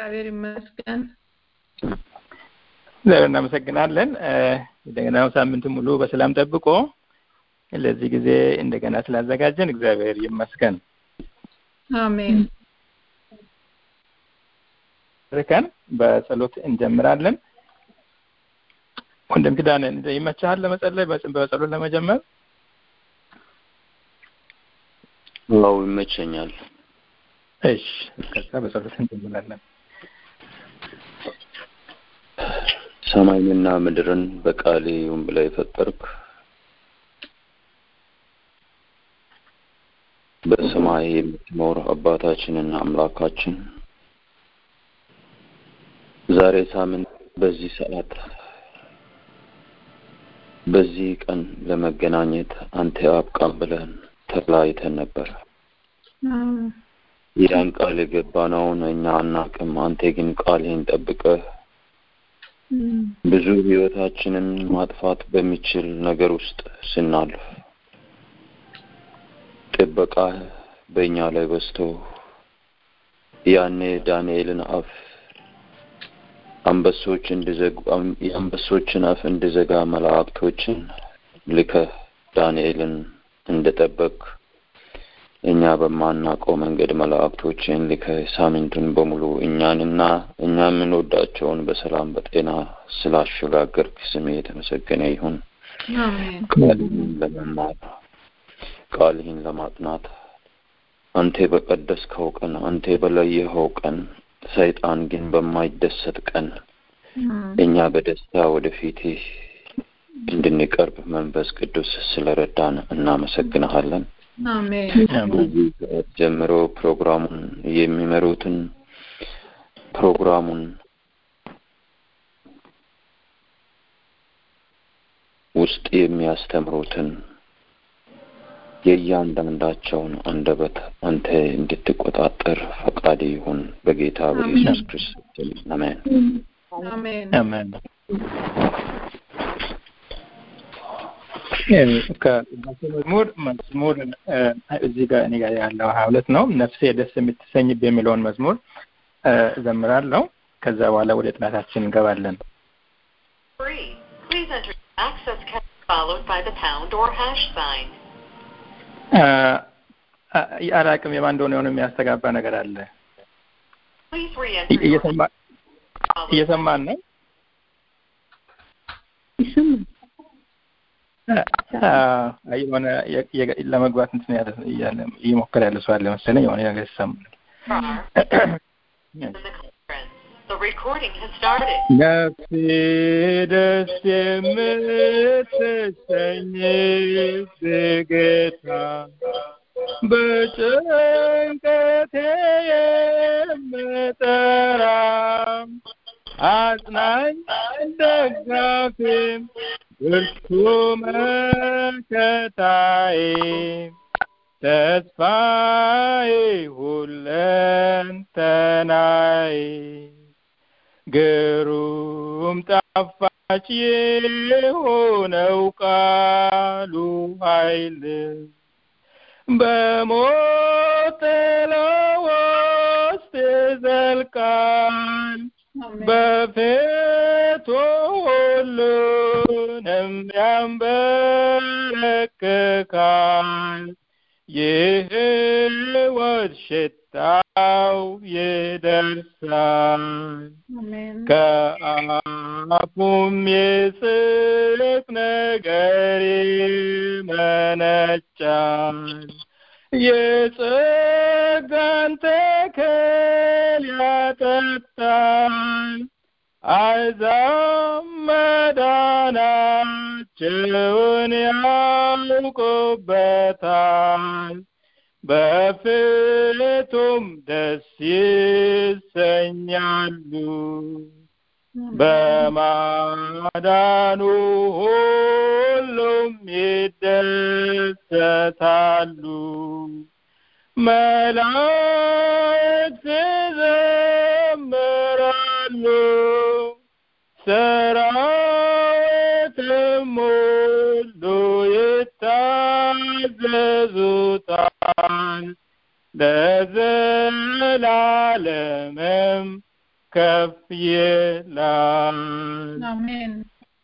እግዚአብሔር ይመስገን። እግዚአብሔር እናመሰግናለን። እንደገና ሳምንት ሙሉ በሰላም ጠብቆ ለዚህ ጊዜ እንደገና ስላዘጋጀን እግዚአብሔር ይመስገን። አሜን። ርከን በጸሎት እንጀምራለን። ወንድም ኪዳን ይመችሃል ለመጸለይ በጸሎት ለመጀመር? አዎ ይመቸኛል። እሺ፣ ከዛ በጸሎት እንጀምራለን። ሰማይንና ምድርን በቃሌ ይሁን ብለህ የፈጠርክ በሰማይ የምትኖር አባታችንና አምላካችን ዛሬ ሳምንት በዚህ ሰዓት በዚህ ቀን ለመገናኘት አንተ አብቃን ብለን ተለያይተን ነበር። ያን ቃል የገባነውን እኛ አናቅም። አንተ ግን ቃልህን ጠብቀህ ብዙ ህይወታችንን ማጥፋት በሚችል ነገር ውስጥ ስናልፍ ጥበቃህ በእኛ ላይ በዝቶ ያኔ ዳንኤልን አፍ አንበሶች እንዲዘጉ የአንበሶችን አፍ እንዲዘጋ መላእክቶችን ልከህ ዳንኤልን እንደጠበቅ እኛ በማናውቀው መንገድ መላእክቶችን ልከህ ሳምንቱን በሙሉ እኛንና እኛ የምንወዳቸውን በሰላም በጤና ስላሸጋገርክ ስሜ የተመሰገነ ይሁን። ቃልህን ለመማር ቃልህን ለማጥናት አንተ በቀደስከው ቀን አንተ በለየኸው ቀን ሰይጣን ግን በማይደሰት ቀን እኛ በደስታ ወደፊት እንድንቀርብ መንፈስ ቅዱስ ስለረዳን እናመሰግንሃለን። ከዚህ ሰዓት ጀምሮ ፕሮግራሙን የሚመሩትን ፕሮግራሙን ውስጥ የሚያስተምሩትን የእያንዳንዳቸውን አንደበት አንተ እንድትቆጣጠር ፈቃድ ይሁን በጌታ በኢየሱስ ክርስቶስ አሜን። አሜን። ከመዝሙር መዝሙር እዚህ ጋር እኔ ጋር ያለው ሀያ ሁለት ነው። ነፍሴ ደስ የምትሰኝብ የሚለውን መዝሙር እዘምራለሁ። ከዛ በኋላ ወደ ጥናታችን እንገባለን። አላቅም የማን እንደሆነ የሆነ የሚያስተጋባ ነገር አለ። እየሰማን ነው። የሆነ ለመግባት እንትን ያለ እየሞከረ ያለ ሰው አለ መሰለኝ። የሆነ ነገር ይሰማል። ነፍሴ ደስ የምትሰኝ ጌታ በጭንቀቴ የምጠራ አጽናኝ ደጋፊም ብርቱ መከታዬ ተስፋዬ ሁለንተናዬ ግሩም ጣፋጭ የሆነው ቃሉ ኃይል በሞት ጥላ ውስጥ ይዘልቃል በፊቱ ሁሉንም ያንበረክካል የሕይወት ሽታው ይደርሳል ከአፉም የጽድቅ ነገር ይመነጫል የጸጋን ተክል ያጠጣል አሕዛብ መዳናቸውን ያውቁበታል በፊቱም ደስ ይሰኛሉ በማዳኑ ሁሉም ይደሰታሉ መላእክት ይዘምራሉ ሰራዊትም ሁሉ ይታዘዙታል ለዘላለምም ከፍ ይላል። አሜን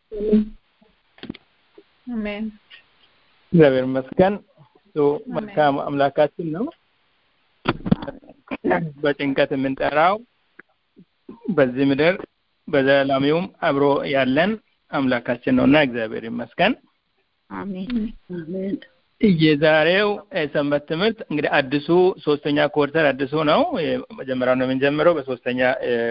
አሜን እግዚአብሔር ይመስገን። እሱ መልካም አምላካችን ነው። በጭንቀት የምንጠራው በዚህ ምድር በዘላለሚውም አብሮ ያለን አምላካችን ነውና እግዚአብሔር ይመስገን። አሜን አሜን የዛሬው ሰንበት ትምህርት እንግዲህ አዲሱ ሶስተኛ ኮርተር አዲሱ ነው። መጀመሪያው ነው የምንጀምረው በሶስተኛ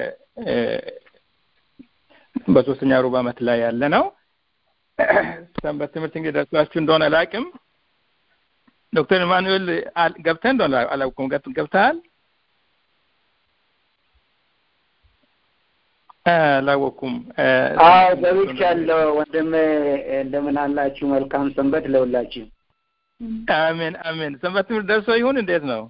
በሶስተኛ ሩብ ዓመት ላይ ያለ ነው። ሰንበት ትምህርት እንግዲህ ደርሷችሁ እንደሆነ አላውቅም። ዶክተር ኢማኑኤል ገብተህ እንደሆነ አላውቅም። ገብተሃል? አላወኩም። አዎ ገብቻለሁ። ወንድም እንደምን አላችሁ? መልካም ሰንበት ለሁላችሁ። አሜን አሜን። ሰንበት ትምህርት ደርሶ ይሁን እንዴት ነው?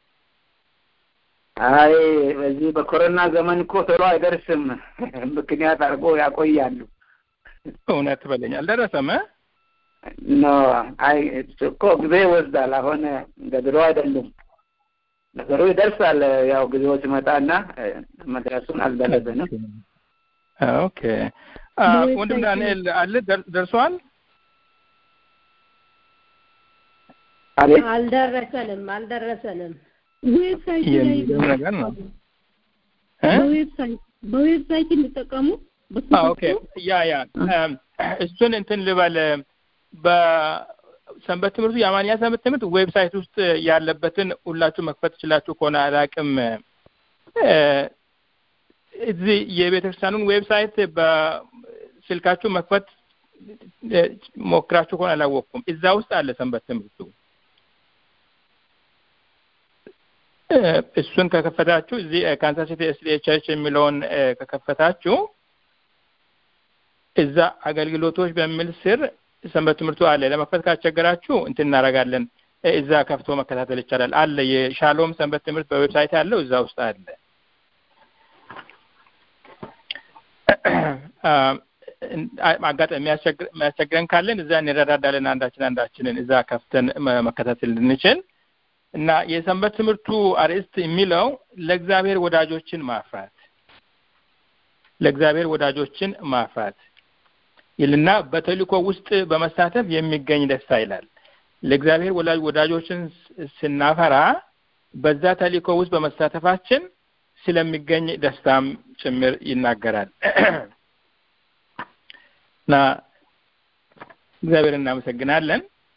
አይ በዚህ በኮሮና ዘመን እኮ ቶሎ አይደርስም። ምክንያት አድርጎ ያቆያሉ። እውነት በለኝ አልደረሰም። ኖ አይ እኮ ጊዜ ይወስዳል። አሁን እንደ ድሮ አይደሉም። ነገሩ ይደርሳል። ያው ጊዜው ሲመጣና መድረሱን አልደረሰንም። ኦኬ ወንድም ዳንኤል አለ ደርሷል? አቤት አልደረሰንም አልደረሰንም። ዌብሳይት ላይ የሚገርም ነገር ነው። በዌብሳይት በዌብሳይት እንጠቀሙ ኦኬ ያ ያ እሱን እንትን ልበል በሰንበት ትምህርቱ የአማርኛ ሰንበት ትምህርት ዌብሳይት ውስጥ ያለበትን ሁላችሁ መክፈት ትችላችሁ ከሆነ አላቅም እዚህ የቤተ ክርስቲያኑን ዌብሳይት በስልካችሁ መክፈት ሞክራችሁ ከሆነ አላወቅኩም። እዛ ውስጥ አለ ሰንበት ትምህርቱ። እሱን ከከፈታችሁ እዚህ ካንሳስ ሲቲ ኤስዲኤ ቸርች የሚለውን ከከፈታችሁ እዛ አገልግሎቶች በሚል ስር ሰንበት ትምህርቱ አለ። ለመክፈት ካስቸገራችሁ እንትን እናደርጋለን። እዛ ከፍቶ መከታተል ይቻላል። አለ የሻሎም ሰንበት ትምህርት በዌብሳይት ያለው እዛ ውስጥ አለ። አጋጣሚ የሚያስቸግረን ካለን እዛ እንረዳዳለን። አንዳችን አንዳችንን እዛ ከፍተን መከታተል እንድንችል እና የሰንበት ትምህርቱ አርዕስት የሚለው ለእግዚአብሔር ወዳጆችን ማፍራት ለእግዚአብሔር ወዳጆችን ማፍራት ይልና በተልእኮ ውስጥ በመሳተፍ የሚገኝ ደስታ ይላል። ለእግዚአብሔር ወዳጆችን ስናፈራ በዛ ተልእኮ ውስጥ በመሳተፋችን ስለሚገኝ ደስታም ጭምር ይናገራል እና እግዚአብሔር እናመሰግናለን።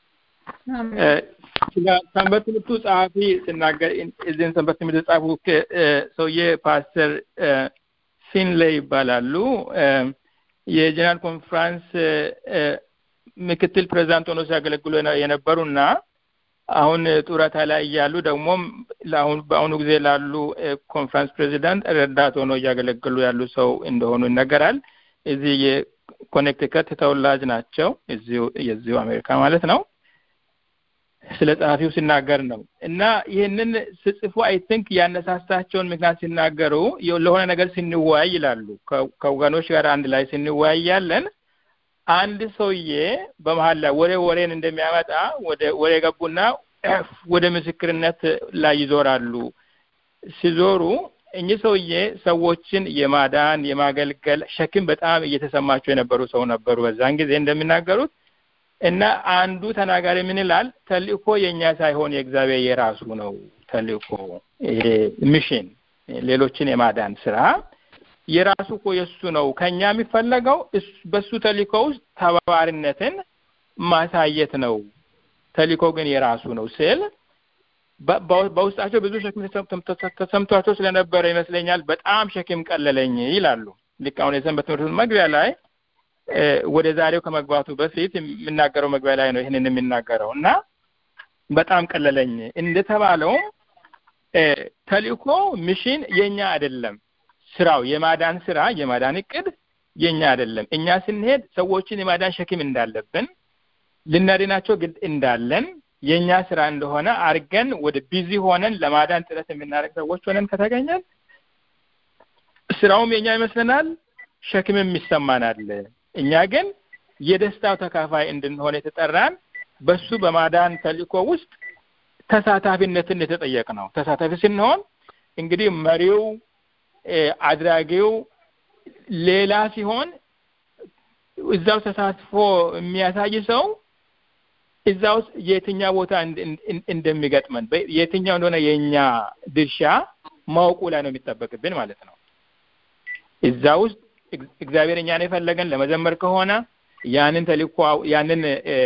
ስለ ሰንበት ትምህርቱ ጸሐፊ ስናገር እዚህን ሰንበት ትምህርት የጻፉ ሰውዬ ፓስተር ፊንሌይ ይባላሉ። የጀነራል ኮንፍራንስ ምክትል ፕሬዚዳንት ሆኖ ሲያገለግሉ የነበሩና አሁን ጡረታ ላይ እያሉ ደግሞም ለአሁን በአሁኑ ጊዜ ላሉ ኮንፍራንስ ፕሬዚዳንት ረዳት ሆኖ እያገለገሉ ያሉ ሰው እንደሆኑ ይነገራል። እዚህ የኮኔክቲከት ተወላጅ ናቸው። እዚሁ የዚሁ አሜሪካ ማለት ነው። ስለ ጸሐፊው ሲናገር ነው እና ይህንን ስጽፉ አይ ቲንክ ያነሳሳቸውን ምክንያት ሲናገሩ ለሆነ ነገር ስንወያይ ይላሉ። ከወገኖች ጋር አንድ ላይ ስንወያይ ያለን አንድ ሰውዬ በመሀል ላይ ወሬ ወሬን እንደሚያመጣ ወደ ወሬ ገቡና ወደ ምስክርነት ላይ ይዞራሉ። ሲዞሩ እኚህ ሰውዬ ሰዎችን የማዳን የማገልገል ሸክም በጣም እየተሰማቸው የነበሩ ሰው ነበሩ። በዛን ጊዜ እንደሚናገሩት እና አንዱ ተናጋሪ ምን ይላል? ተልእኮ የእኛ ሳይሆን የእግዚአብሔር የራሱ ነው። ተልእኮ ይሄ ሚሽን፣ ሌሎችን የማዳን ስራ የራሱ እኮ የእሱ ነው። ከኛ የሚፈለገው በሱ ተልእኮ ውስጥ ተባባሪነትን ማሳየት ነው። ተልእኮ ግን የራሱ ነው ስል በውስጣቸው ብዙ ሸክም ተሰምቷቸው ስለነበረ ይመስለኛል በጣም ሸክም ቀለለኝ ይላሉ። ልክ አሁን የሰንበት ትምህርት መግቢያ ላይ ወደ ዛሬው ከመግባቱ በፊት የምናገረው መግቢያ ላይ ነው ይህንን የሚናገረው እና በጣም ቀለለኝ እንደተባለውም ተልእኮ ሚሽን የኛ አይደለም። ስራው የማዳን ስራ የማዳን እቅድ የኛ አይደለም። እኛ ስንሄድ ሰዎችን የማዳን ሸክም እንዳለብን ልናድናቸው ግድ እንዳለን የኛ ስራ እንደሆነ አድርገን ወደ ቢዚ ሆነን ለማዳን ጥረት የምናደርግ ሰዎች ሆነን ከተገኘን ስራውም የኛ ይመስለናል፣ ሸክምም ይሰማናል። እኛ ግን የደስታው ተካፋይ እንድንሆን የተጠራን በሱ በማዳን ተልእኮ ውስጥ ተሳታፊነትን የተጠየቅ ነው። ተሳታፊ ስንሆን እንግዲህ መሪው አድራጊው ሌላ ሲሆን እዛው ተሳትፎ የሚያሳይ ሰው እዛ ውስጥ የትኛው ቦታ እንደሚገጥመን የትኛው እንደሆነ የእኛ ድርሻ ማወቁ ላይ ነው የሚጠበቅብን ማለት ነው። እዛ ውስጥ እግዚአብሔር እኛን የፈለገን ለመዘመር ከሆነ ያንን ተልእኮ ያንን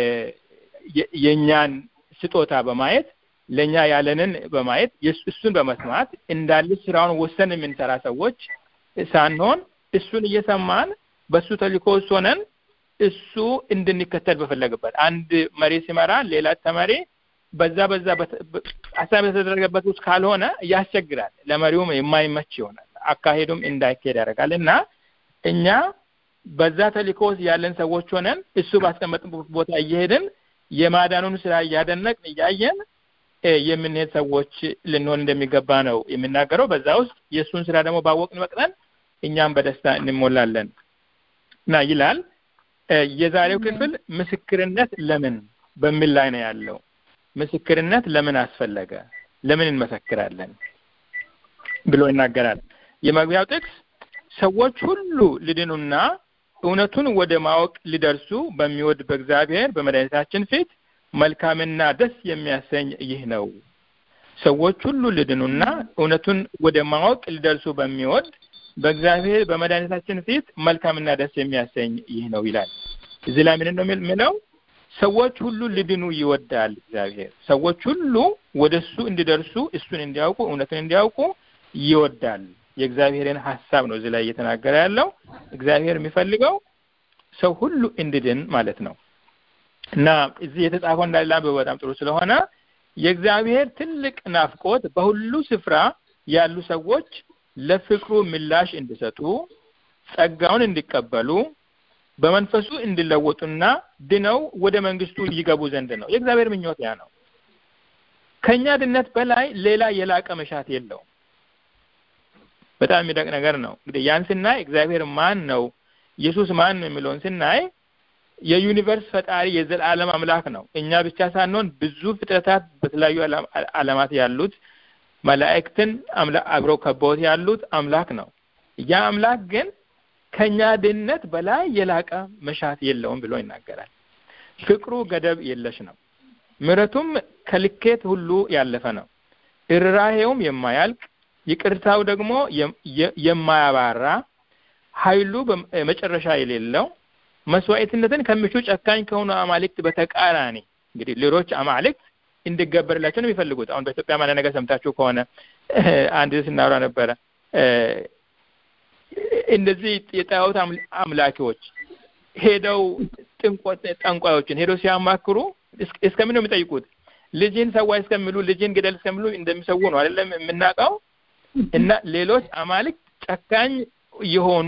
የእኛን ስጦታ በማየት ለእኛ ያለንን በማየት እሱን በመስማት እንዳለ ስራውን ወሰን የምንሰራ ሰዎች ሳንሆን እሱን እየሰማን በእሱ ተልእኮ ውስጥ ሆነን እሱ እንድንከተል በፈለገበት አንድ መሪ ሲመራ ሌላ ተመሪ በዛ በዛ ሀሳብ የተደረገበት ውስጥ ካልሆነ ያስቸግራል። ለመሪውም የማይመች ይሆናል። አካሄዱም እንዳይካሄድ ያደርጋል እና እኛ በዛ ተልእኮ ውስጥ ያለን ሰዎች ሆነን እሱ ባስቀመጥበት ቦታ እየሄድን የማዳኑን ስራ እያደነቅን እያየን የምንሄድ ሰዎች ልንሆን እንደሚገባ ነው የሚናገረው። በዛ ውስጥ የእሱን ስራ ደግሞ ባወቅን መቅጠን እኛም በደስታ እንሞላለን እና ይላል። የዛሬው ክፍል ምስክርነት ለምን በሚል ላይ ነው ያለው። ምስክርነት ለምን አስፈለገ? ለምን እንመሰክራለን ብሎ ይናገራል። የመግቢያው ጥቅስ ሰዎች ሁሉ ሊድኑና እውነቱን ወደ ማወቅ ሊደርሱ በሚወድ በእግዚአብሔር በመድኃኒታችን ፊት መልካምና ደስ የሚያሰኝ ይህ ነው። ሰዎች ሁሉ ሊድኑና እውነቱን ወደ ማወቅ ሊደርሱ በሚወድ በእግዚአብሔር በመድኃኒታችን ፊት መልካምና ደስ የሚያሰኝ ይህ ነው ይላል። እዚህ ላይ ምንድን ነው የሚለው? ሰዎች ሁሉ ሊድኑ ይወዳል እግዚአብሔር። ሰዎች ሁሉ ወደ እሱ እንዲደርሱ እሱን እንዲያውቁ እውነትን እንዲያውቁ ይወዳል። የእግዚአብሔርን ሀሳብ ነው እዚህ ላይ እየተናገረ ያለው። እግዚአብሔር የሚፈልገው ሰው ሁሉ እንዲድን ማለት ነው እና እዚህ የተጻፈው እንዳለ በጣም ጥሩ ስለሆነ የእግዚአብሔር ትልቅ ናፍቆት በሁሉ ስፍራ ያሉ ሰዎች ለፍቅሩ ምላሽ እንዲሰጡ ጸጋውን እንዲቀበሉ በመንፈሱ እንዲለወጡና ድነው ወደ መንግስቱ ይገቡ ዘንድ ነው። የእግዚአብሔር ምኞት ያ ነው። ከኛ ድነት በላይ ሌላ የላቀ መሻት የለውም። በጣም የሚደቅ ነገር ነው። እንግዲህ ያን ስናይ እግዚአብሔር ማን ነው፣ ኢየሱስ ማን ነው የሚለውን ስናይ የዩኒቨርስ ፈጣሪ የዘላለም አምላክ ነው። እኛ ብቻ ሳንሆን ብዙ ፍጥረታት በተለያዩ ዓለማት ያሉት መላእክትን አብረው ከበውት ያሉት አምላክ ነው። ያ አምላክ ግን ከኛ ድነት በላይ የላቀ መሻት የለውም ብሎ ይናገራል። ፍቅሩ ገደብ የለሽ ነው። ምሕረቱም ከልኬት ሁሉ ያለፈ ነው። እርራሄውም የማያልቅ ይቅርታው ደግሞ የማያባራ ኃይሉ መጨረሻ የሌለው መስዋዕትነትን ከሚሹ ጨካኝ ከሆኑ አማልክት በተቃራኒ እንግዲህ ሌሎች አማልክት እንዲገበርላቸው ነው የሚፈልጉት። አሁን በኢትዮጵያ ማለት ነገር ሰምታችሁ ከሆነ አንድ ስናወራ ነበረ። እንደዚህ የጣዖት አምላኪዎች ሄደው ጠንቋዮችን ሄደው ሲያማክሩ እስከምን ነው የሚጠይቁት? ልጅን ሰዋ እስከሚሉ ልጅን ግደል እስከሚሉ እንደሚሰዉ ነው አይደለም የምናውቀው። እና ሌሎች አማልክት ጨካኝ የሆኑ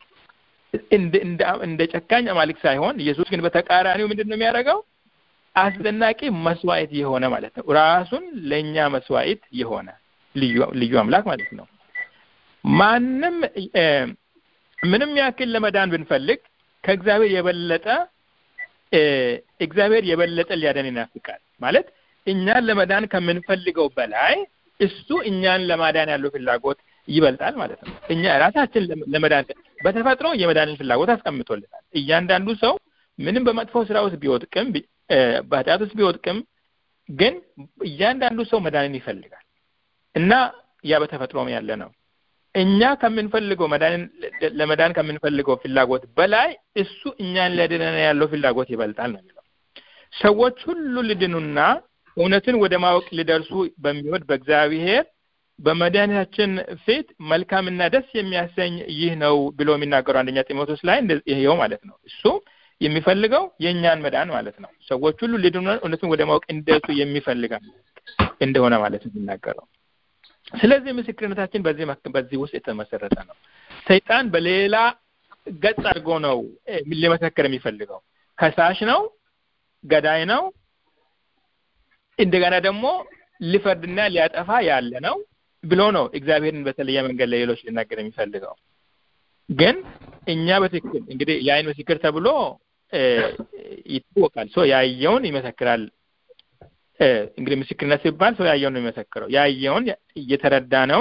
እንደ ጨካኝ አማልክት ሳይሆን ኢየሱስ ግን በተቃራኒው ምንድን ነው የሚያደርገው? አስደናቂ መስዋዕት የሆነ ማለት ነው። ራሱን ለእኛ መስዋዕት የሆነ ልዩ አምላክ ማለት ነው። ማንም ምንም ያክል ለመዳን ብንፈልግ ከእግዚአብሔር የበለጠ እግዚአብሔር የበለጠ ሊያደን ይናፍቃል ማለት እኛን ለመዳን ከምንፈልገው በላይ እሱ እኛን ለማዳን ያለው ፍላጎት ይበልጣል ማለት ነው። እኛ ራሳችን ለመዳን በተፈጥሮ የመዳንን ፍላጎት አስቀምጦልናል። እያንዳንዱ ሰው ምንም በመጥፎ ስራ ውስጥ ቢወድቅም በኃጢአት ውስጥ ቢወድቅም ግን እያንዳንዱ ሰው መዳንን ይፈልጋል እና ያ በተፈጥሮም ያለ ነው። እኛ ከምንፈልገው መዳንን ለመዳን ከምንፈልገው ፍላጎት በላይ እሱ እኛን ሊያድነን ያለው ፍላጎት ይበልጣል ነው የሚለው። ሰዎች ሁሉ ሊድኑና እውነትን ወደ ማወቅ ሊደርሱ በሚወድ በእግዚአብሔር በመድኃኒታችን ፊት መልካምና ደስ የሚያሰኝ ይህ ነው ብሎ የሚናገሩ አንደኛ ጢሞቴዎስ ላይ ይሄው ማለት ነው። እሱ የሚፈልገው የእኛን መዳን ማለት ነው። ሰዎች ሁሉ ሊድኑ እውነትን ወደ ማወቅ እንዲደርሱ የሚፈልግ እንደሆነ ማለት ነው የሚናገረው። ስለዚህ ምስክርነታችን በዚህ በዚህ ውስጥ የተመሰረተ ነው። ሰይጣን በሌላ ገጽ አድርጎ ነው ሊመሰክር የሚፈልገው። ከሳሽ ነው፣ ገዳይ ነው፣ እንደገና ደግሞ ሊፈርድና ሊያጠፋ ያለ ነው ብሎ ነው እግዚአብሔርን በተለየ መንገድ ለሌሎች ሊናገር የሚፈልገው። ግን እኛ በትክክል እንግዲህ የአይን ምስክር ተብሎ ይታወቃል። ሰው ያየውን ይመሰክራል። እንግዲህ ምስክርነት ሲባል ሰው ያየውን ነው የሚመሰክረው። ያየውን እየተረዳነውን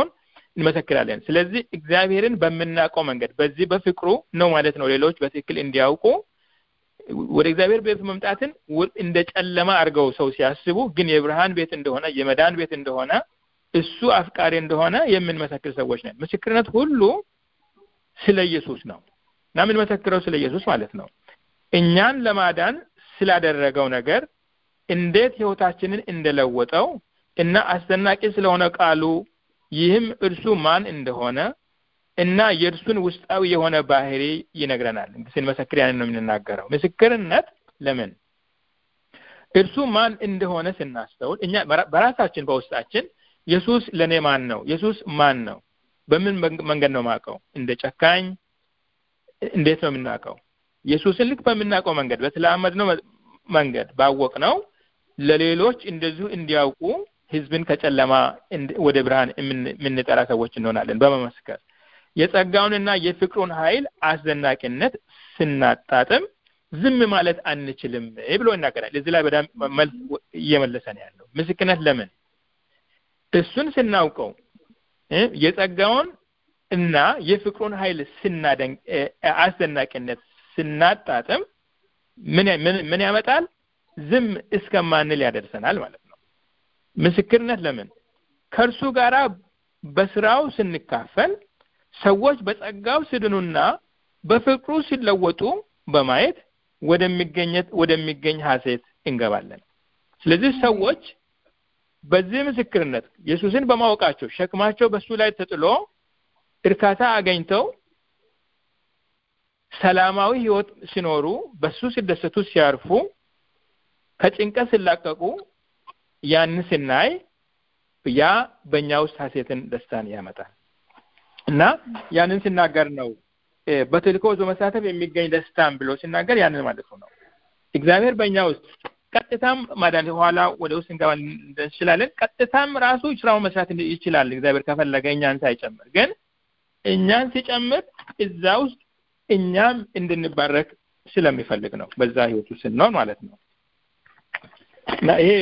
እንመሰክራለን። ስለዚህ እግዚአብሔርን በምናውቀው መንገድ በዚህ በፍቅሩ ነው ማለት ነው ሌሎች በትክክል እንዲያውቁ ወደ እግዚአብሔር ቤት መምጣትን እንደ ጨለማ አድርገው ሰው ሲያስቡ ግን የብርሃን ቤት እንደሆነ የመዳን ቤት እንደሆነ እሱ አፍቃሪ እንደሆነ የምንመሰክር ሰዎች ነን። ምስክርነት ሁሉ ስለ ኢየሱስ ነው እና የምንመሰክረው ስለ ኢየሱስ ማለት ነው። እኛን ለማዳን ስላደረገው ነገር እንዴት ህይወታችንን እንደለወጠው እና አስደናቂ ስለሆነ ቃሉ ይህም እርሱ ማን እንደሆነ እና የእርሱን ውስጣዊ የሆነ ባህሪ ይነግረናል። ስንመሰክር ያንን ነው የምንናገረው። ምስክርነት ለምን እርሱ ማን እንደሆነ ስናስተውል እኛ በራሳችን በውስጣችን ኢየሱስ ለእኔ ማን ነው? ኢየሱስ ማን ነው? በምን መንገድ ነው የማውቀው? እንደ ጨካኝ እንዴት ነው የምናውቀው? ኢየሱስን ልክ በምናውቀው መንገድ በተላመድነው መንገድ ባወቅ ነው ለሌሎች እንደዚሁ እንዲያውቁ ህዝብን ከጨለማ ወደ ብርሃን የምንጠራ ሰዎች እንሆናለን በመመስከር የጸጋውንና የፍቅሩን ኃይል አስደናቂነት ስናጣጥም ዝም ማለት አንችልም ብሎ ይናገራል። እዚህ ላይ በጣም መልስ እየመለሰ ነው ያለው። ምስክርነት ለምን እሱን ስናውቀው የጸጋውን እና የፍቅሩን ኃይል ስናደንቅ አስደናቂነት ስናጣጥም ምን ምን ያመጣል? ዝም እስከማንል ያደርሰናል ማለት ነው። ምስክርነት ለምን ከእርሱ ጋራ በስራው ስንካፈል ሰዎች በጸጋው ሲድኑና በፍቅሩ ሲለወጡ በማየት ወደሚገኘት ወደሚገኝ ሀሴት እንገባለን። ስለዚህ ሰዎች በዚህ ምስክርነት ኢየሱስን በማወቃቸው ሸክማቸው በሱ ላይ ተጥሎ እርካታ አገኝተው ሰላማዊ ህይወት ሲኖሩ በሱ ሲደሰቱ ሲያርፉ ከጭንቀት ሲላቀቁ ያን ስናይ ያ በእኛ ውስጥ ሀሴትን ደስታን ያመጣል እና ያንን ሲናገር ነው በተልእኮ በመሳተፍ የሚገኝ ደስታን ብሎ ሲናገር ያንን ማለት ነው እግዚአብሔር በእኛ ውስጥ ቀጥታም ማዳን ኋላ ወደ ውስጥ እንገባ እንችላለን ቀጥታም ራሱ ስራውን መስራት ይችላል እግዚአብሔር ከፈለገ እኛን ሳይጨምር ግን እኛን ሲጨምር እዛ ውስጥ እኛም እንድንባረክ ስለሚፈልግ ነው በዛ ህይወት ውስጥ ስንሆን ማለት ነው እና ይሄ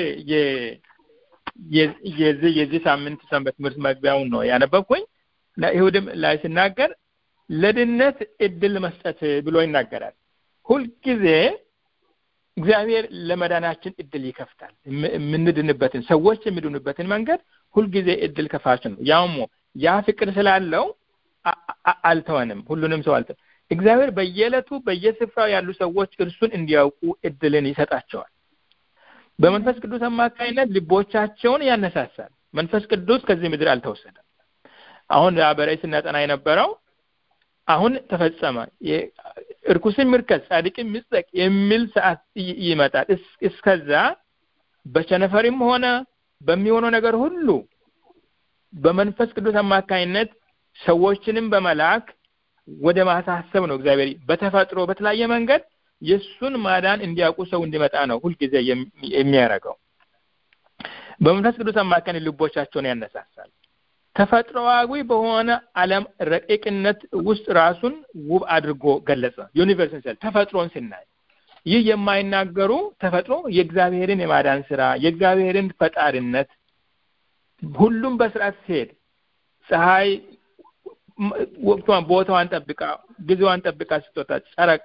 የዚህ የዚህ ሳምንት ሰንበት ትምህርት መግቢያውን ነው ያነበብኩኝ እና ይሁድም ላይ ሲናገር ለድነት እድል መስጠት ብሎ ይናገራል ሁልጊዜ እግዚአብሔር ለመዳናችን እድል ይከፍታል የምንድንበትን ሰዎች የሚድኑበትን መንገድ ሁልጊዜ እድል ከፋች ነው ያውም ያ ፍቅር ስላለው አልተወንም ሁሉንም ሰው አልተ እግዚአብሔር በየዕለቱ በየስፍራው ያሉ ሰዎች እርሱን እንዲያውቁ እድልን ይሰጣቸዋል በመንፈስ ቅዱስ አማካኝነት ልቦቻቸውን ያነሳሳል መንፈስ ቅዱስ ከዚህ ምድር አልተወሰደም አሁን በራእይ ስናጠና የነበረው አሁን ተፈጸመ እርኩስን ምርከስ ጻድቅን ምጽደቅ የሚል ሰዓት ይመጣል እስከዛ በቸነፈርም ሆነ በሚሆነው ነገር ሁሉ በመንፈስ ቅዱስ አማካኝነት ሰዎችንም በመላክ ወደ ማሳሰብ ነው እግዚአብሔር በተፈጥሮ በተለያየ መንገድ የእሱን ማዳን እንዲያውቁ ሰው እንዲመጣ ነው ሁልጊዜ የሚያደርገው በመንፈስ ቅዱስ አማካኝ ልቦቻቸውን ያነሳሳል ተፈጥሮዊ በሆነ ዓለም ረቂቅነት ውስጥ ራሱን ውብ አድርጎ ገለጸ ዩኒቨርስን ስል ተፈጥሮን ስናይ ይህ የማይናገሩ ተፈጥሮ የእግዚአብሔርን የማዳን ስራ የእግዚአብሔርን ፈጣሪነት ሁሉም በስርዓት ሲሄድ ፀሐይ ወቅቷን ቦታዋን ጠብቃ ጊዜዋን ጠብቃ ስትወጣ ጨረቃ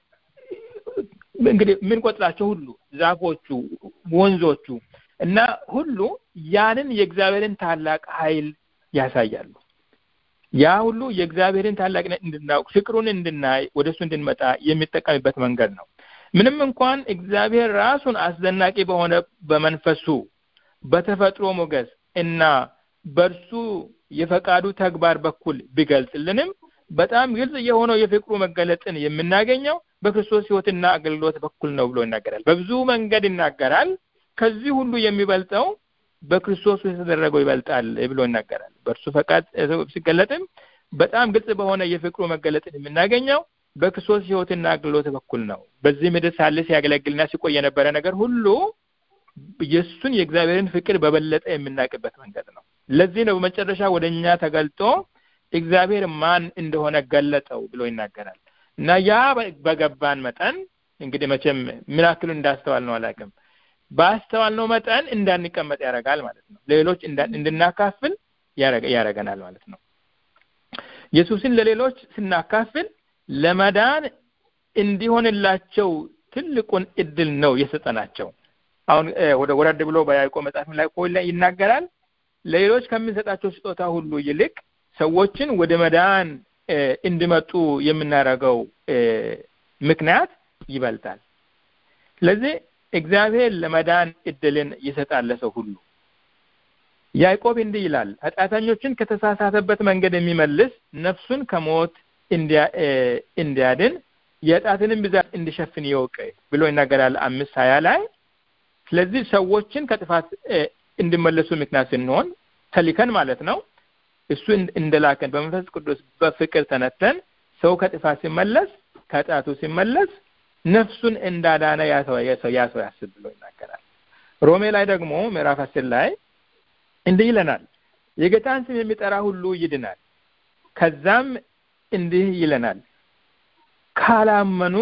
እንግዲህ የምንቆጥራቸው ሁሉ ዛፎቹ ወንዞቹ እና ሁሉ ያንን የእግዚአብሔርን ታላቅ ኃይል ያሳያሉ ያ ሁሉ የእግዚአብሔርን ታላቅነት እንድናውቅ ፍቅሩን እንድናይ ወደ እሱ እንድንመጣ የሚጠቀምበት መንገድ ነው ምንም እንኳን እግዚአብሔር ራሱን አስደናቂ በሆነ በመንፈሱ በተፈጥሮ ሞገስ እና በእርሱ የፈቃዱ ተግባር በኩል ቢገልጽልንም በጣም ግልጽ የሆነው የፍቅሩ መገለጥን የምናገኘው በክርስቶስ ህይወትና አገልግሎት በኩል ነው ብሎ ይናገራል በብዙ መንገድ ይናገራል ከዚህ ሁሉ የሚበልጠው በክርስቶስ የተደረገው ይበልጣል ብሎ ይናገራል በእርሱ ፈቃድ ሲገለጥም በጣም ግልጽ በሆነ የፍቅሩ መገለጥን የምናገኘው በክርስቶስ ህይወትና አገልግሎት በኩል ነው በዚህ ምድር ሳለ ሲያገለግልና ሲቆይ የነበረ ነገር ሁሉ የእሱን የእግዚአብሔርን ፍቅር በበለጠ የምናውቅበት መንገድ ነው ለዚህ ነው በመጨረሻ ወደ እኛ ተገልጦ እግዚአብሔር ማን እንደሆነ ገለጠው ብሎ ይናገራል እና ያ በገባን መጠን እንግዲህ መቼም ምን ያክሉ እንዳስተዋል ነው አላውቅም ባስተዋል ነው መጠን እንዳንቀመጥ ያደርጋል ማለት ነው ሌሎች እንድናካፍል ያረገናል ማለት ነው። ኢየሱስን ለሌሎች ስናካፍል ለመዳን እንዲሆንላቸው ትልቁን እድል ነው የሰጠናቸው። አሁን ወደ ወረድ ብሎ በያዕቆብ መጽሐፍ ላይ እኮ ይናገራል። ለሌሎች ከምንሰጣቸው ስጦታ ሁሉ ይልቅ ሰዎችን ወደ መዳን እንዲመጡ የምናደርገው ምክንያት ይበልጣል። ስለዚህ እግዚአብሔር ለመዳን እድልን ይሰጣል ለሰው ሁሉ። ያዕቆብ እንዲህ ይላል፣ ኃጢአተኞችን ከተሳሳተበት መንገድ የሚመልስ ነፍሱን ከሞት እንዲያድን የኃጢአትንም ብዛት እንዲሸፍን ይወቅ ብሎ ይናገራል አምስት ሀያ ላይ። ስለዚህ ሰዎችን ከጥፋት እንዲመለሱ ምክንያት ስንሆን ተልከን ማለት ነው። እሱ እንደላከን በመንፈስ ቅዱስ በፍቅር ተነተን ሰው ከጥፋት ሲመለስ ከኃጢአቱ ሲመለስ ነፍሱን እንዳዳነ ያ ሰው ያስብ ብሎ ይናገራል። ሮሜ ላይ ደግሞ ምዕራፍ አስር ላይ እንዲህ ይለናል፣ የጌታን ስም የሚጠራ ሁሉ ይድናል። ከዛም እንዲህ ይለናል፣ ካላመኑ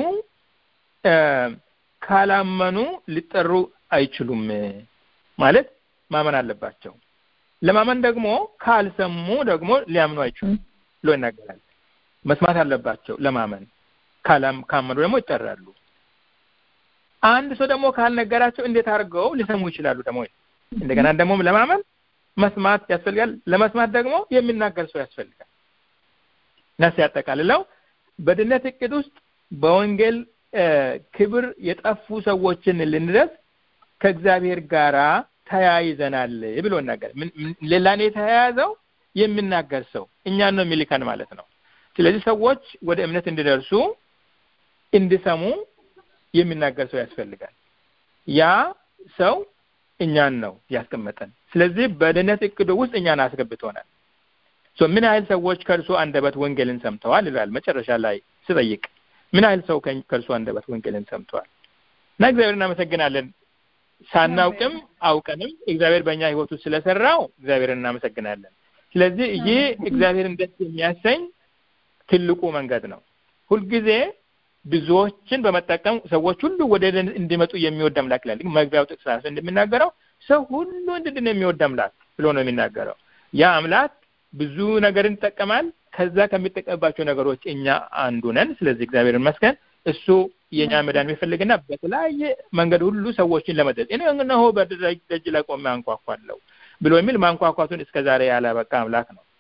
ካላመኑ ሊጠሩ አይችሉም ማለት ማመን አለባቸው። ለማመን ደግሞ ካልሰሙ ደግሞ ሊያምኑ አይችሉም ብሎ ይናገራል። መስማት አለባቸው ለማመን ካመኑ ደግሞ ይጠራሉ። አንድ ሰው ደግሞ ካልነገራቸው እንዴት አድርገው ሊሰሙ ይችላሉ? ደግሞ እንደገና ደግሞ ለማመን መስማት ያስፈልጋል። ለመስማት ደግሞ የሚናገር ሰው ያስፈልጋል። እና ሲያጠቃልለው በድነት እቅድ ውስጥ በወንጌል ክብር የጠፉ ሰዎችን ልንደርስ ከእግዚአብሔር ጋራ ተያይዘናል ብሎ ይናገር። ሌላን የተያያዘው የሚናገር ሰው እኛን ነው የሚልከን ማለት ነው። ስለዚህ ሰዎች ወደ እምነት እንዲደርሱ እንዲሰሙ የሚናገር ሰው ያስፈልጋል። ያ ሰው እኛን ነው ያስቀመጠን። ስለዚህ በድነት እቅዱ ውስጥ እኛን አስገብቶናል። ምን ያህል ሰዎች ከእርሱ አንደበት ወንጌልን ሰምተዋል ይላል መጨረሻ ላይ ስጠይቅ፣ ምን ያህል ሰው ከእርሱ አንደበት ወንጌልን ሰምተዋል? እና እግዚአብሔር እናመሰግናለን። ሳናውቅም አውቀንም እግዚአብሔር በእኛ ህይወት ውስጥ ስለሰራው እግዚአብሔር እናመሰግናለን። ስለዚህ ይህ እግዚአብሔርን ደስ የሚያሰኝ ትልቁ መንገድ ነው። ሁልጊዜ ብዙዎችን በመጠቀም ሰዎች ሁሉ ወደ እንዲመጡ የሚወድ አምላክ ይላል። መግቢያው ጥቅስ ራሱ እንደሚናገረው ሰው ሁሉ እንድድን የሚወድ አምላክ ብሎ ነው የሚናገረው። ያ አምላክ ብዙ ነገርን ይጠቀማል። ከዛ ከሚጠቀምባቸው ነገሮች እኛ አንዱ ነን። ስለዚህ እግዚአብሔር ይመስገን እሱ የእኛ መዳን የሚፈልግና በተለያየ መንገድ ሁሉ ሰዎችን ለመድረስ እኔ እነሆ በደጅ ላይ ቆሜ አንኳኳለሁ ብሎ የሚል ማንኳኳቱን እስከ ዛሬ ያላበቃ አምላክ ነው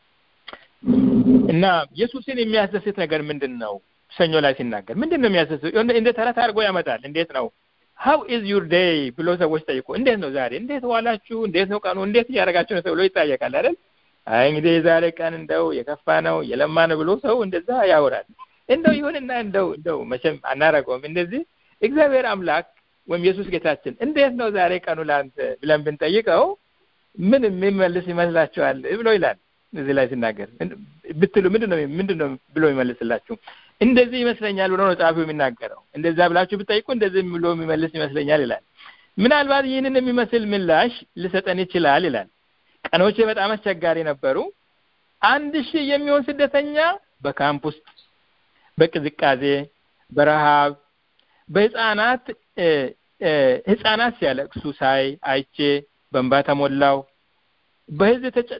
እና ኢየሱስን የሚያስደስት ነገር ምንድን ነው? ሰኞ ላይ ሲናገር ምንድን ነው የሚያስደስት? እንደ ተረት አድርጎ ያመጣል። እንዴት ነው ሀው ኢዝ ዩር ዴይ ብሎ ሰዎች ጠይቁ። እንዴት ነው ዛሬ? እንዴት ዋላችሁ? እንዴት ነው ቀኑ? እንዴት እያደረጋችሁ ነው ተብሎ ይጠየቃል አይደል? አይ እንግዲህ የዛሬ ቀን እንደው የከፋ ነው የለማ ነው ብሎ ሰው እንደዛ ያወራል። እንደው ይሁንና እንደው እንደው መቼም አናረገውም እንደዚህ እግዚአብሔር አምላክ ወይም ኢየሱስ ጌታችን እንዴት ነው ዛሬ ቀኑ ለአንተ ብለን ብንጠይቀው ምን የሚመልስ ይመስላችኋል ብሎ ይላል እዚህ ላይ ሲናገር ብትሉ ምንድን ነው ምንድን ነው ብሎ ይመልስላችሁ እንደዚህ ይመስለኛል ብሎ ነው ጸሐፊው የሚናገረው እንደዛ ብላችሁ ብጠይቁ እንደዚህ ብሎ የሚመልስ ይመስለኛል ይላል ምናልባት ይህንን የሚመስል ምላሽ ሊሰጠን ይችላል ይላል ቀኖቼ በጣም አስቸጋሪ ነበሩ አንድ ሺህ የሚሆን ስደተኛ በካምፕ ውስጥ በቅዝቃዜ በረሃብ በህፃናት ህፃናት ሲያለቅሱ ሳይ አይቼ በእንባ ተሞላው በህዝብ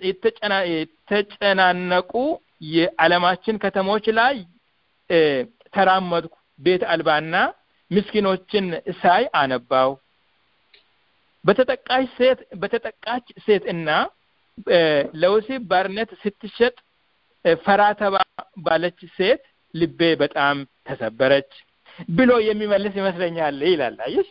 የተጨናነቁ የዓለማችን ከተሞች ላይ ተራመድኩ ቤት አልባና ምስኪኖችን ሳይ አነባው በተጠቃች ሴት በተጠቃች ሴት እና ለወሲብ ባርነት ስትሸጥ ፈራተባ ባለች ሴት ልቤ በጣም ተሰበረች ብሎ የሚመልስ ይመስለኛል ይላል አየሽ